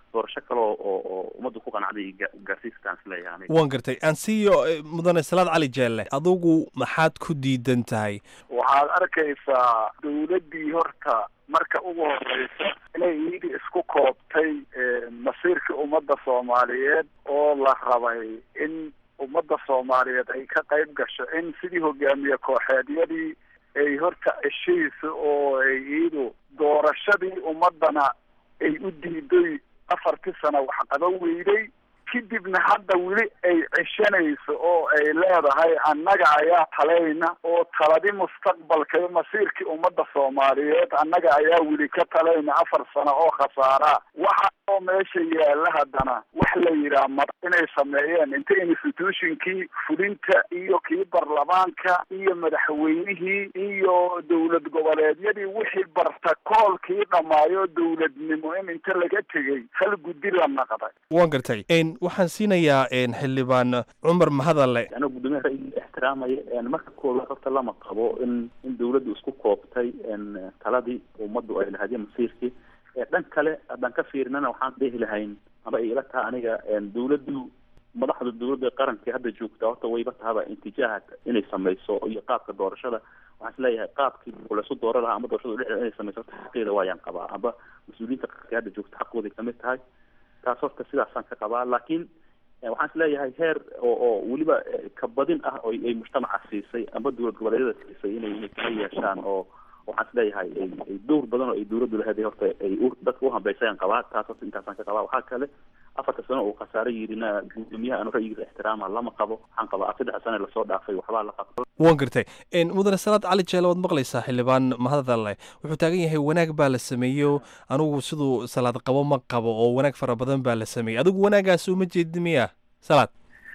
[SPEAKER 18] doorasho kale oo oo oo ummaddu ku qanacday iyo ga- gaarsiiskaan isleeyahay aniga
[SPEAKER 17] waan gartay ansiyo eh, mudane salaad cali jeelle adigu maxaad ku diidan tahay
[SPEAKER 19] waxaad arkaysaa dawladdii horta marka ugu horeysa inay iyadii isku koobtay masiirkii ummadda soomaaliyeed oo la rabay in ummadda soomaaliyeed ay ka qayb gasho in sidii hogaamiye kooxeedyadii ay horta ceshayso oo ay iyadu doorashadii ummadana ay u diiday afartii sano wax qaban weyday kadibna hadda weli ay ceshanayso oo ay leedahay annaga ayaa talayna oo taladi mustaqbalka iyo masiirkii ummadda soomaaliyeed annaga ayaa weli ka talayna afar sano oo khasaara waxa oo meesha yaalla haddana wax la yidhaah mar inay sameeyeen inta institutionkii fulinta iyo kii baarlamaanka iyo madaxweynihii iyo dowlad goboleedyadii wixii bartakoolkii dhammaayo dowladnimo in inta laga tegey hal guddi la naqday
[SPEAKER 17] waan gartay En, waxaan siinayaa en, xildhibaan cumar mahadalle
[SPEAKER 18] anoo guddoomiyaha ra'yiga ixtiraamaya een, marka koowaad horta lama qabo in in dawladdu isku koobtay een, taladii ummaddu ay lahayd iyo masiirkii ee dhan kale haddaan ka fiirinana waxaan dhihi lahayn ama ay ila taha aniga een, dawladdu madaxda dawladda ee qaranka hadda joogta horta wayba tahaba intijaaha inay sameyso iyo qaabka doorashada waxaan isleeyahay qaabkii laysu dooro lahaa ama doorashada dhexdeeda inay sameyso horta xaqeeda waayaan qabaa amba mas-uuliyiinta qaranka hadda joogta xaqooday kamid tahay taas horta sidaasaan ka qabaa laakiin eh, waxaan isleeyahay heer oo oo weliba eh, ka badin ah oo ay mujtamaca siisay amba dowlad goboleedyada siisay inay inay kala yeeshaan oo waxaan isleeyahay ay ay dowr badan oo ay dowladdu lahayd horta ay u dadka u hambeysayaan qabaa taas horta intaasaan ka qabaa waxaa kale afarta sano uu khasaare yidhina guddoomiyaha anu ra'yigiisa ixtiraama lama qabo waxaan qabaa saddex sano lasoo dhaafay waxbaa la qabto
[SPEAKER 17] waan gartay En, mudane salaad cali jeelle waad maqlaysaa xildhibaan mahadalle wuxuu taagan yahay wanaag baa la sameeyo anigu siduu salaad qabo ma qabo oo wanaag fara badan baa la sameeyey adigu wanaagaas uma jeedi miya salaad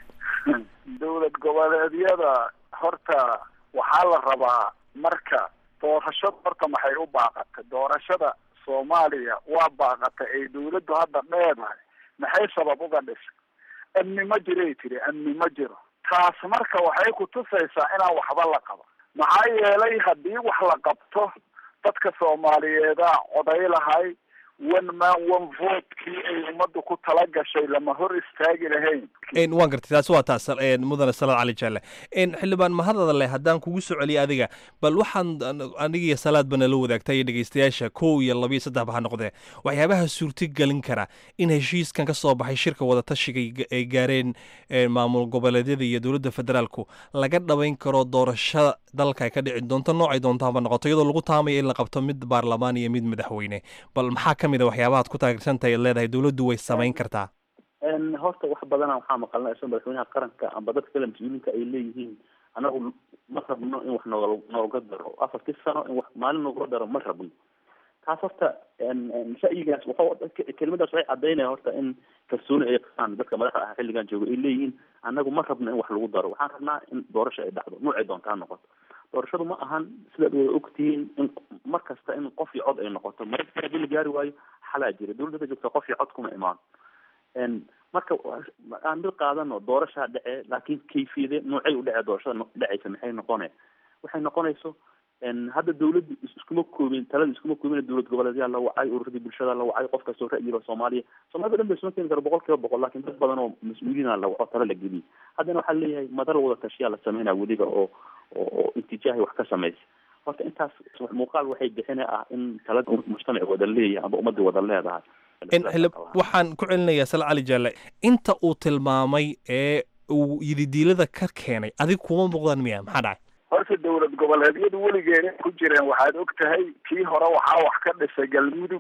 [SPEAKER 19] dowlad goboleedyada horta waxaa la rabaa marka doorashada horta maxay u baaqatay doorashada soomaaliya waa baaqatay ay dawladdu hadda dheedahay maxay sabab uga dhisay amni ma jiray tiri amni ma jiro taas marka waxay kutusaysaa inaan waxba la qaba maxaa yeelay haddii wax la qabto dadka soomaaliyeeda coday lahay one man one votekii ay ummaddu ku tala gashay lama hor istaagi lahayn
[SPEAKER 17] En, waan gartay taasi waa taas en, mudane salaad cali jeelle En, xildhibaan mahadalle haddaan kugu soo celiya adiga bal waxaan an- aniga iyo salaadba nala wadaagtay iyo dhegeystayaasha kow iyo laba iyo saddex ba ha noqdee waxyaabaha suurto gelin kara in heshiiskan ka soo baxay shirka wadatashiga ay ga- ay gaareen en, maamul goboleedyada iyo dowladda federaalku laga dhabayn karo doorashada dalka ay ka dhici doonto noocay doontaaba noqoto iyadoo lagu taamayo in la qabto mid baarlamaan iyo mid madaxweyne bal maxaa ka mid a waxyaabahaad ku taageersantahay ad leedahay dowladdu way samayn kartaa
[SPEAKER 18] Een, horta wax badana waxaa maqalnay isagoo madaxweynaha qaranka amba dadka kale mas-uuliyiinta ay leeyihiin anagu ma rabno in wax nooga nooga daro afartii sano in wax maalin noogula daro ma rabno taas horta een, een, ra'yigaas wuxuu kelimadaas waxay cadaynaya horta in kalsooni ay qabaan dadka madaxda ah xilligan jooga ay leeyihiin anagu ma rabno in wax lagu daro waxaan rabnaa in doorasho ay dhacdo noocay doonta ha noqoto doorashadu ma ahan sidaad wada ogtihiin in mar kasta in qof iyo cod ay noqoto marka haddii la gaari waayo xalaa jira dowladda joogta qof iyo cod kuma imaan En, marka wa- aan mid qaadano doorashaa dhece laakiin kayfiyade noocay u dhece doorashada no- dhecaysa maxay noqone waxay noqonayso en, hadda dawladdu is- iskuma koobin talada iskuma koobin dowlad goboleedyaa la wacay ururadii bulshada la wacay qof kastoo ra'yiga soomaaliya soomaalida dhan ba isma keeni karo boqol kiiba boqol laakiin dad badan oo mas-uuliyiina la waco tala la geliyay haddana waxaa leeyahay madal wada tashiyaa la sameynaa weliba oo oo oo intijaahi wax ka samaysa horta intaas muuqaal waxay bixina ah in talada mujtamac wada leeyahay amba ummadda wada leedahay
[SPEAKER 17] En, xildhib- waxaan ku celinayaa salaad cali jeelle inta uu tilmaamay ee uu yididiilada ka keenay adiga kuma muuqdaan miya maxaa dhacay
[SPEAKER 19] horta dowlad goboleedyadu weligeena ku jireen waxaad og tahay kii hore waxaa wax ka dhisay galmudug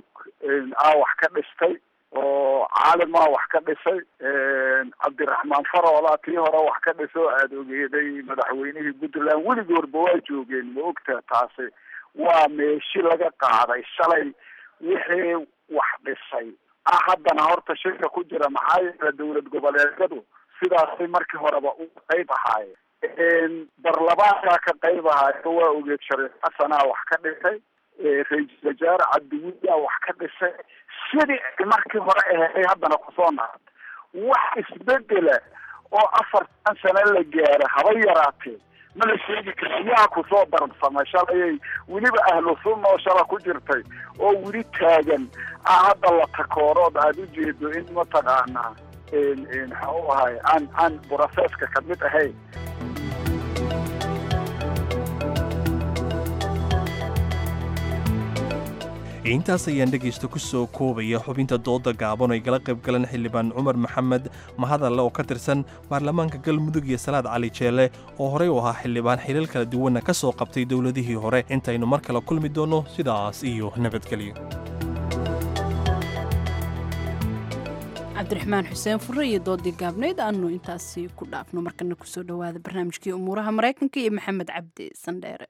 [SPEAKER 19] aa wax ka dhistay oo caalimaa wax ka dhisay cabdiraxmaan faroola tii hore wax ka dhisay oo aada ogeeday madaxweynihii puntland weligoorba waa joogeen ma ogta taasi waa meeshi laga qaaday shalay wixii wax dhisay ah haddana horta shirka ku jira maxaa yeele dowlad goboleedyadu sidaasay markii horeba u qayb ahaayeen barlamaankaa ka qayb ahaayo waa ogeed shariif xasanaa wax ka dhisay ra-iisul wasaare cabdiwiyaa wax ka dhisay sidii ay markii hore ahayd haddana kusoo naad wax isbedela oo afartan sano la gaaro haba yaraatee ma la sheegi kara yaa kusoo darabsamay shalayay weliba ahlu sunna oo shala ku jirtay oo weli taagan ah hadda la takoorood aada u jeedo in mataqaanaa maxaa u ahay aan aan broseska kamid ahayn
[SPEAKER 17] intaas ayaan dhegaysta ku soo koobaya xubinta dooda gaaban oo ay gala qayb galeen xildhibaan cumar maxamed mahadalle oo ka tirsan baarlamaanka galmudug iyo salaad cali jeelle oo horey u ahaa xildhibaan xilal kala duwanna ka soo qabtay dowladihii hore intaynu mar kale kulmi doonno sidaas iyo nabadgelyo
[SPEAKER 2] cabdiraxmaan xuseen furre iyo doodii gaabnayd aanu intaasi ku dhaafno markana kusoo dhowaada barnaamijkii umuuraha maraykanka iyo maxamed cabdi sandheere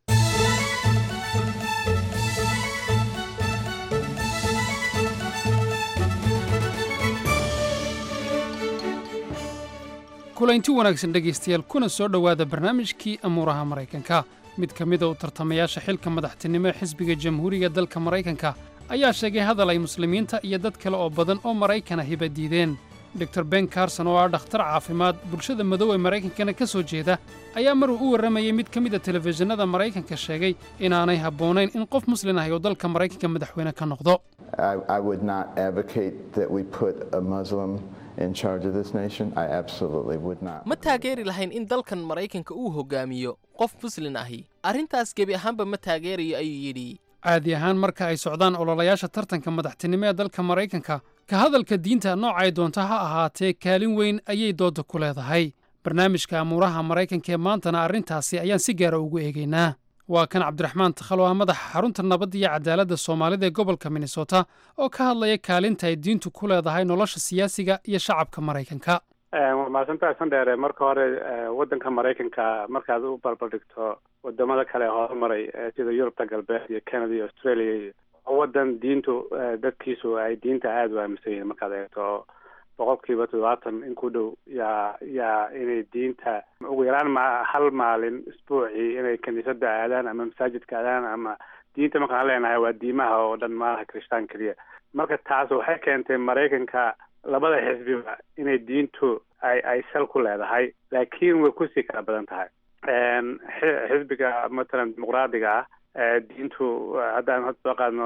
[SPEAKER 20] kulanti wanaagsan dhegaystayaal kuna soo dhowaada barnaamijkii amuuraha maraykanka mid ka mida u tartamayaasha xilka madaxtinimo ee xisbiga jamhuuriga dalka maraykanka ayaa sheegay hadal ay muslimiinta iyo dad kale oo badan oo maraykana hiba diideen dor ben carson oo ah dhakhtar caafimaad bulshada madow ee maraykankana ka soo jeeda ayaa maruu u warramayey mid ka mida telefishinada maraykanka sheegay inaanay habboonayn in qof muslin ahi oo dalka maraykanka madaxweyne ka noqdo
[SPEAKER 9] ma taageeri lahayn in dalkan maraykanka uu hoggaamiyo qof muslin ahi arrintaas gebi ahaanba ma taageerayo ayuu yidhi
[SPEAKER 20] caadi ahaan marka ay socdaan ololayaasha tartanka madaxtinimo ee dalka maraykanka ka hadalka diinta noocay doonta ha ahaatee kaalin weyn ayay doodda ku leedahay barnaamijka amuuraha maraykanka ee maantana arrintaasi ayaan si gaara ugu eegaynaa waa kan cabdiraxmaan takhalo ah madaxa xarunta nabadda iyo cadaaladda soomaalida ee gobolka minnesota oo ka hadlaya kaalinta ay diintu ku leedahay nolosha siyaasiga iyo shacabka maraykanka
[SPEAKER 21] waa mahadsantahay sandheere marka hore waddanka maraykanka markaad u barbardhigto wadamada kale ee horumaray sida yurubta galbeed iyo canada iyo australia iyo waddan diintu dadkiisu ay diinta aada u aaminsan yihiin markaad eegto boqolkiiba toddobaatan in ku dhow yaa yaa inay diinta ugu yaraan ma hal maalin isbuucii inay kiniisadda aadaan ama masaajidka aadaan ama diinta markaan leenahay waa diimaha oo dhan maalaha kirishtaan keliya marka taas waxay keentay maraykanka labada xisbiba inay diintu ay ay sal ku leedahay laakiin way kusii kala badan tahay xisbiga matalan dimuqraadiga ah diintu haddaan hadda soo qaadno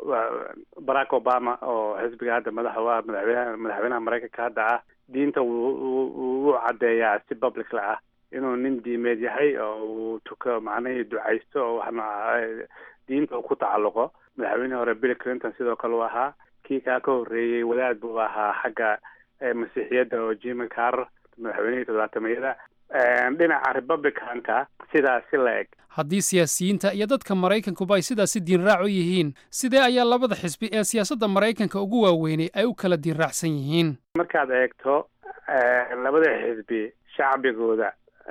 [SPEAKER 21] barack obama oo xisbiga hadda madaxa u ah madaxweynaha madaxweynaha maraykanka hadda ah diinta wuu caddeeyaa si publicla ah inuu nin diimeed yahay oo uu tuko macnihii ducaysto oo wax nooca diinta uu ku tacalluqo madaxweynihii hore bill clinton sidoo kale uu ahaa kii kaa ka horreeyey wadaad buu ahaa xagga masiixiyadda oo jimmy carr madaxweynihii toddobaatameyada dhinaca republicanka sidaas si la eg
[SPEAKER 20] haddii siyaasiyiinta iyo dadka maraykankuba ay sidaasi diinraac u yihiin sidee ayaa labada xisbi ee siyaasadda maraykanka ugu waaweynay ay u kala diinraacsan yihiin
[SPEAKER 21] markaad eegto labada xisbi shacbigooda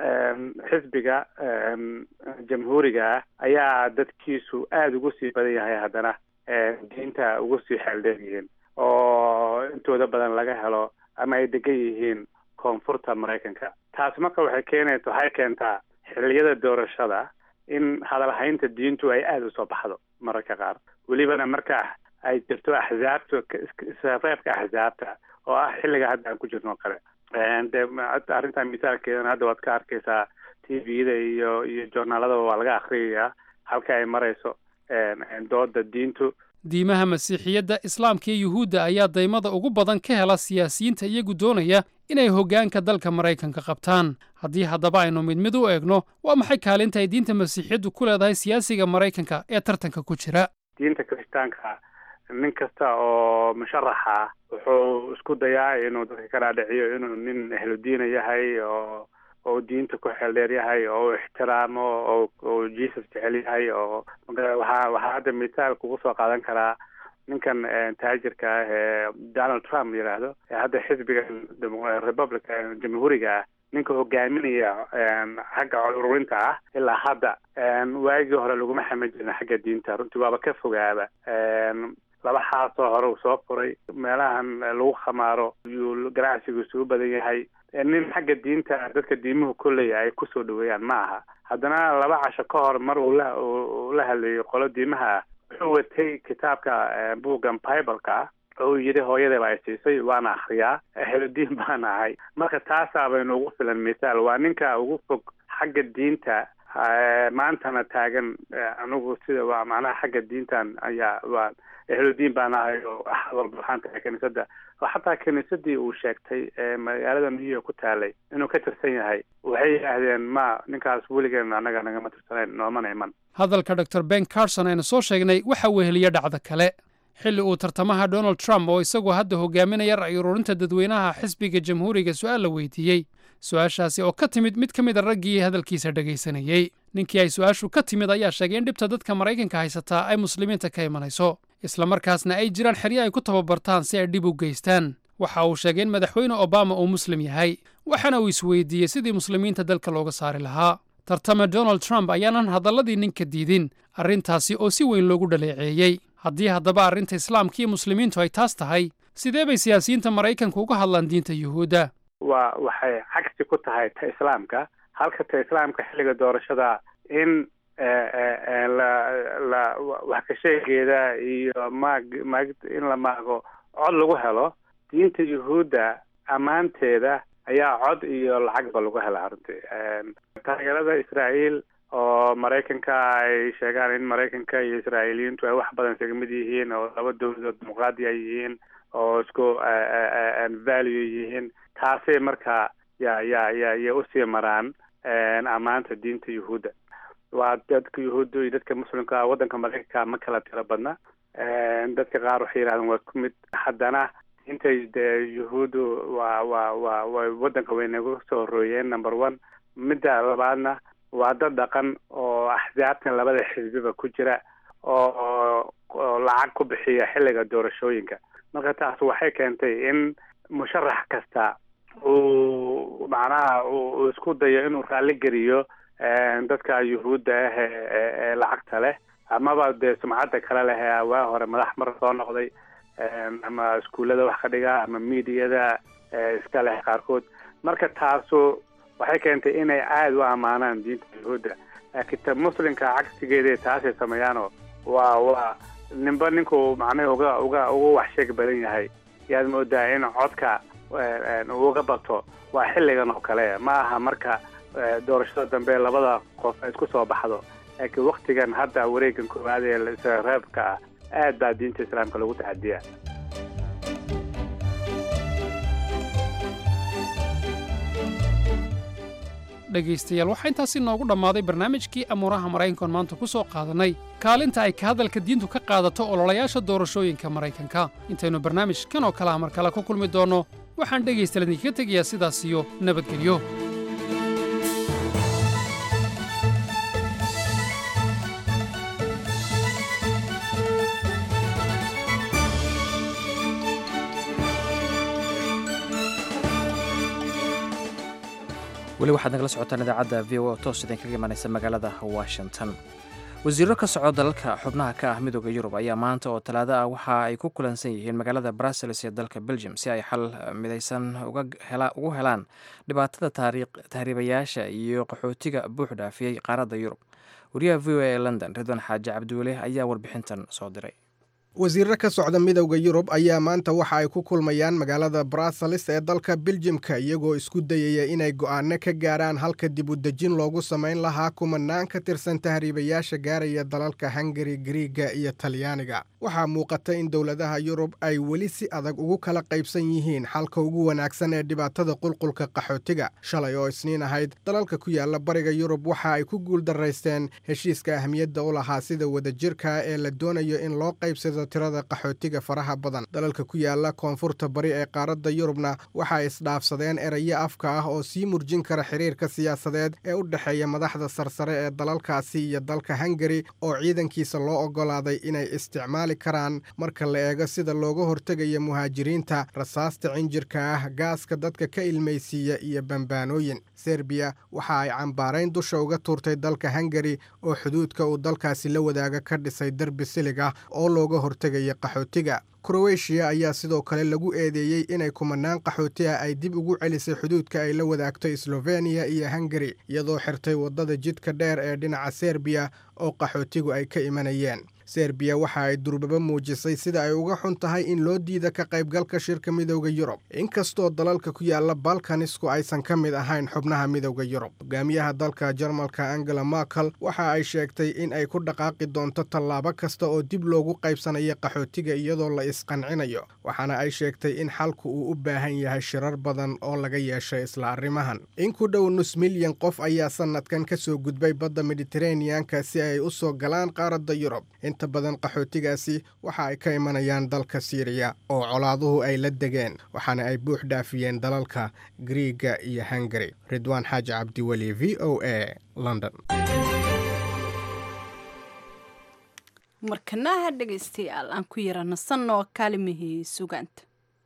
[SPEAKER 21] xisbiga jamhuuriga ah ayaa dadkiisu aada ugu sii badan yahay haddana diinta ugu sii xeeldheer yihiin oo intooda badan laga helo ama ay degan yihiin koonfurta maraykanka taas marka waxay keenaysa waxay keentaa xilliyada doorashada in hadalhaynta diintu ay aada usoo baxdo mararka qaar welibana marka ay jirto axzaabta isreebka axzaabta oo ah xilliga hadda aan ku jirno o kale de arrintan misaalkeedana hadda waad ka arkaysaa t v-da iyo iyo joornaaladaba waa laga akriyayaa halka ay marayso dooda diintu
[SPEAKER 20] diimaha masiixiyadda islaamka iyo yuhuudda ayaa daymada ugu badan ka hela siyaasiyiinta iyagu doonaya inay hoggaanka dalka maraykanka qabtaan haddii haddaba aynu mid mid u eegno waa maxay kaalinta ay diinta masiixiyaddu ku leedahay siyaasiga maraykanka ee tartanka ku jira
[SPEAKER 21] diinta kirishtaanka nin kasta oo musharaxa wuxuu isku dayaa inuu dadka ka dhaadhiciyo inuu nin ehludiina yahay oo oo diinta ku xeeldheer yahay oo u ixtiraamo oo oo jesus jecel yahay oo waxaa waxaa hadda misaal kugu soo qaadan karaa ninkan taajirka ah ee donald trump yidhaahdo ee hadda xisbiga republic jamhuuriga ah ninka hogaaminaya xagga ururinta ah ilaa hadda waagii hore laguma xaman jirin xagga diinta runtii waaba ka fogaaba laba xaasoo hore uu soo furay meelahan lagu khamaaro yuu ganacsigiisu u badan yahay nin xagga diinta dadka diimuhu kolley ay kusoo dhaweeyaan ma aha haddana laba casho ka hor mar uu la uu la hadlayay qolo diimaha ah wuxuu watay kitaabka buuggan bibleka ah oo uu yidhi hooyadaba ay siisay waana akriyaa ehludiin baan ahay marka taasaa baynu ugu filan misaal waa ninka ugu fog xagga diinta maantana taagan anigu sida waa macnaha xagga diintan ayaa waa ehludiin baan ahay oo axad walba waxaan tahay kiniisadda oo xataa kiniisadii uu sheegtay ee magaalada new york ku taalay inuu ka tirsan yahay waxay yidhaahdeen ma ninkaas weligeen annaga nagama tirsanayn noomana iman
[SPEAKER 20] hadalka dor ben carson aynu soo sheegnay waxa weheliya dhacda kale xilli uu tartamaha donald trump oo isagoo hadda hogaaminaya ra'yi ururinta dadweynaha xisbiga jamhuuriga su'aal la weydiiyey su-aashaasi oo ka timid mid ka mid a raggii hadalkiisa dhegaysanayey ninkii ay su-aashu ka timid ayaa sheegay in dhibta dadka maraykanka haysataa ay muslimiinta ka imanayso islamarkaasna ay jiraan xeryo ay ku tababartaan si ay dhib u geystaan waxa uu sheegay in madaxweyne obama uu muslim yahay waxaana uu isweydiiyey sidii muslimiinta dalka looga saari lahaa tartame donald trump ayaanan hadalladii ninka diidin arrintaasi oo si weyn loogu dhaleeceeyey haddii haddaba arrinta islaamka iyo muslimiintu ay taas tahay sidee bay siyaasiyiinta maraykanka uga hadlaan diinta yuhuudda
[SPEAKER 21] waa waxay cagsi ku tahay ta islaamka halka ta islaamka xilliga doorashada in la la wax ka sheegeeda iyo maag maag in la maago cod lagu helo diinta yuhuudda ammaanteeda ayaa cod iyo lacagba lagu hela runtii taageerada israa'iil oo maraykanka ay sheegaan in maraykanka iyo israa'iiliyiintu ay wax badan isaga mid yihiin oo laba dowladood dimuqraadi ay yihiin oo isku value yihiin taasay marka ya ya ya ya usii maraan ammaanta diinta yuhuudda waa dadka yuhuudda iyo dadka muslimka waddanka maraykanka ma kala tiro badna dadka qaar waxay yidhahdeen waa ku mid haddana intay dee yuhuuddu waa waa waa way waddanka way nagu soo horooyeen number one midda labaadna waa dad dhaqan oo axsaabtan labada xisbiba ku jira oo oo lacag ku bixiya xilliga doorashooyinka marka taas waxay keentay in musharax kasta uu macnaha uu isku dayo inuu raalli geliyo dadka yuhuudda ah ee lacagta leh amaba dee sumcadda kale leh ee waa hore madax mar soo noqday ama iskuullada wax ka dhiga ama miidiyada iska leh qaarkood marka taasu waxay keentay inay aada u ammaanaan diinta yuhuudda laakiin ta muslimka cagsigeeda taasay sameeyaanoo waa waa ninba ninkuu macnaha uga uga uga waxsheeg badan yahay yaad moodaa in codka uga bato waa xilligan oo kale ma aha marka doorashada dambe labada qof ay isku soo baxdo laakiin waktigan hadda wareegan koowaad ee israreebka ah aad baa diinta islaamka lagu tacadiyaa
[SPEAKER 20] dhegaystayaal waxaa intaasi noogu dhammaaday barnaamijkii amuuraha maraykankoon maanta ku soo qaadannay kaalinta ay ka hadalka diintu ka qaadato ololayaasha doorashooyinka maraykanka intaynu barnaamijkan oo kale ah mar kale ku kulmi doonno waxaan dhegaystayaal idinkaga tegayaa sidaas iyo nabadgelyo
[SPEAKER 1] weli waxaad nagala socotaan idaacadda v o toos idinkaga imanaysa magaalada washington wasiiro ka soco dalalka xubnaha ka ah midooda yurub ayaa maanta oo talaado ah waxa ay ku kulansan yihiin magaalada brussels ee dalka belgium si ay xal midaysan ugu helaan dhibaatada tahriibayaasha iyo qaxootiga buux dhaafiyey qaaradda yurub wariyaha v o a ee london ridwan xaaji cabdiweli ayaa warbixintan soo diray
[SPEAKER 7] wasiirro ka socda midowda yurub ayaa maanta waxa ay ku kulmayaan magaalada brussels ee dalka biljimka iyagoo isku dayaya inay go'aano ka gaaraan halka dib u dejin loogu samayn lahaa kumanaan ka tirsan tahriibayaasha gaaraya dalalka hungari griiga iyo talyaaniga waxaa muuqata in dowladaha yurub ay weli si adag ugu kala qaybsan yihiin xalka ugu wanaagsan ee dhibaatada qulqulka qaxootiga shalay oo isniin ahayd dalalka ku yaala bariga yurub waxa ay ku guuldaraysteen heshiiska ahmiyadda u lahaa sida wadajirka ee la doonayo in loo qaybsado tirada qaxootiga faraha badan dalalka ku yaala koonfurta bari ee qaaradda yurubna waxa ay isdhaafsadeen erayo afka ah oo sii murjin kara xiriirka siyaasadeed ee u dhexeeya madaxda sarsare ee dalalkaasi iyo dalka hungari oo ciidankiisa loo oggolaaday inay isticmaali karaan marka la eego sida looga hortegayo muhaajiriinta rasaasta cinjirka ah gaaska dadka ka ilmaysiiya iyo bambaanooyin serbiya waxa ay cambaarayn dusha uga tuurtay dalka hungari oo xuduudka uu dalkaasi la wadaaga ka dhisay derbi silig ah oo looga hortegaya qaxootiga kroweshiya ayaa sidoo kale lagu eedeeyey inay kumanaan qaxooti ah ay dib ugu celisay xuduudka ay la wadaagto slofeniya iyo hungari iyadoo xirtay waddada jidka dheer ee dhinaca serbiya oo qaxootigu ay ka imanayeen serbiya waxa ay durbaba muujisay sida ay uga xun tahay in loo diida ka qaybgalka shirka midowda yurub inkastoo dalalka ku yaala balkanisku aysan ka mid ahayn xubnaha midowda yurub hogaamiyaha dalka jarmalka angela merkel waxa ay sheegtay in ay ku dhaqaaqi doonto tallaabo kasta oo dib loogu qaybsanayo qaxootiga iyadoo la isqancinayo waxaana ay sheegtay in xalku uu u baahan yahay shirar badan oo laga yeeshay isla arrimahan in ku dhow nus milyan qof ayaa sanadkan ka soo gudbay badda mediteraneanka si ay u soo galaan qaaradda yurub inta badan qaxootigaasi waxa ay ka imanayaan dalka siiriya oo colaaduhu ay la degeen waxaana ay buux dhaafiyeen dalalka griiga iyo hungari ridwaan xaaji cabdiweli v o a london
[SPEAKER 2] markanaha dhegaystayaal aan ku yara nasanoo kaalimihii sugaanta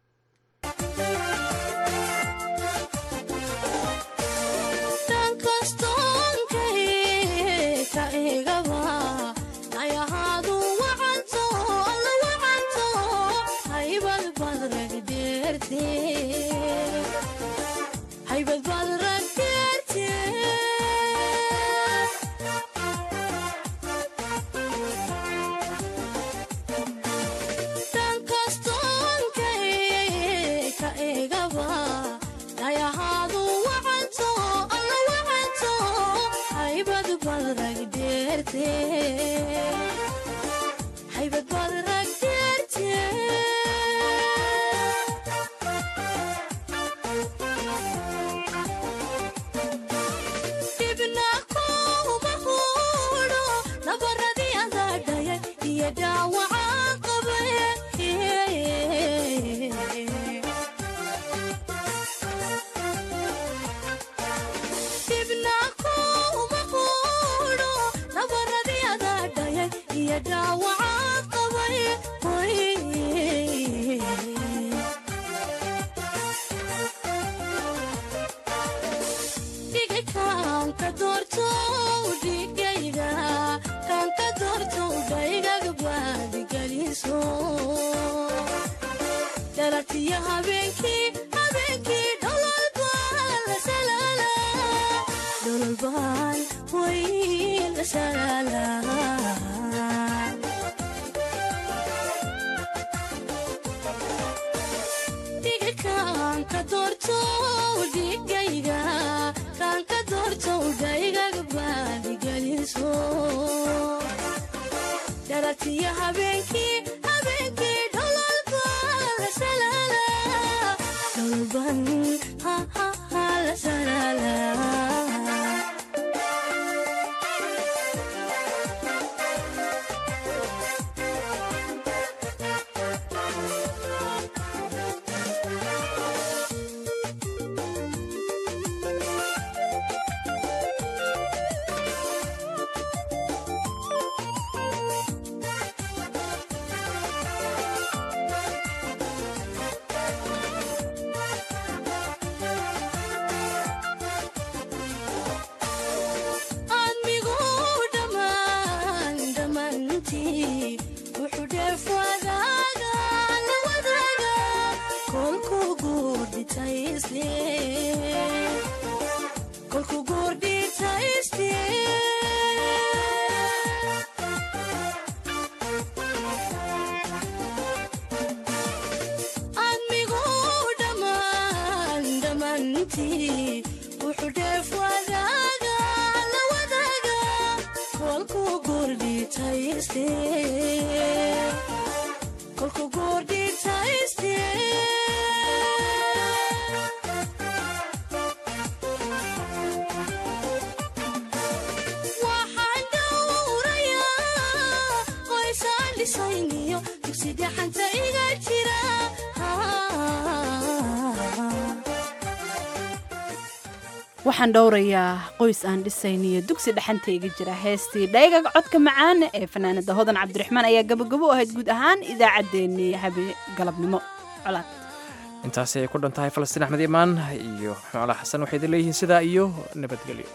[SPEAKER 2] waxaan dhowrayaa qoys aan dhisayniyo dugsi dhexantayga jira heestii dhaygaga codka macaana ee fanaanada hodan cabdiraxmaan ayaa gabagabo u ahayd guud ahaan idaacaddeenii habe galabnimo colaad
[SPEAKER 1] intaasi ay ku dhan tahay falastiin axmed imaan iyo xoolo xasan waxay idin leeyihiin sidaa iyo nabadgelyo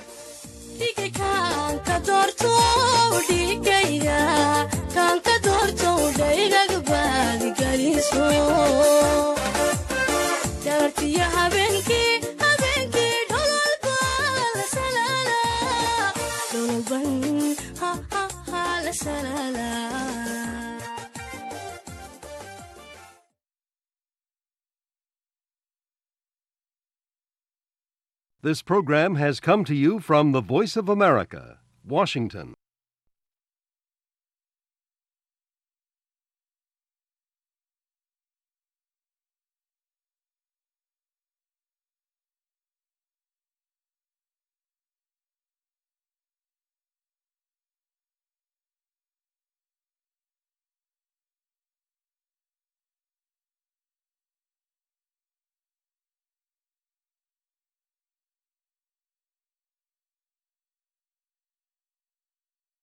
[SPEAKER 3] ha ha ha la shalala
[SPEAKER 22] This program has come to you from the Voice of America, Washington.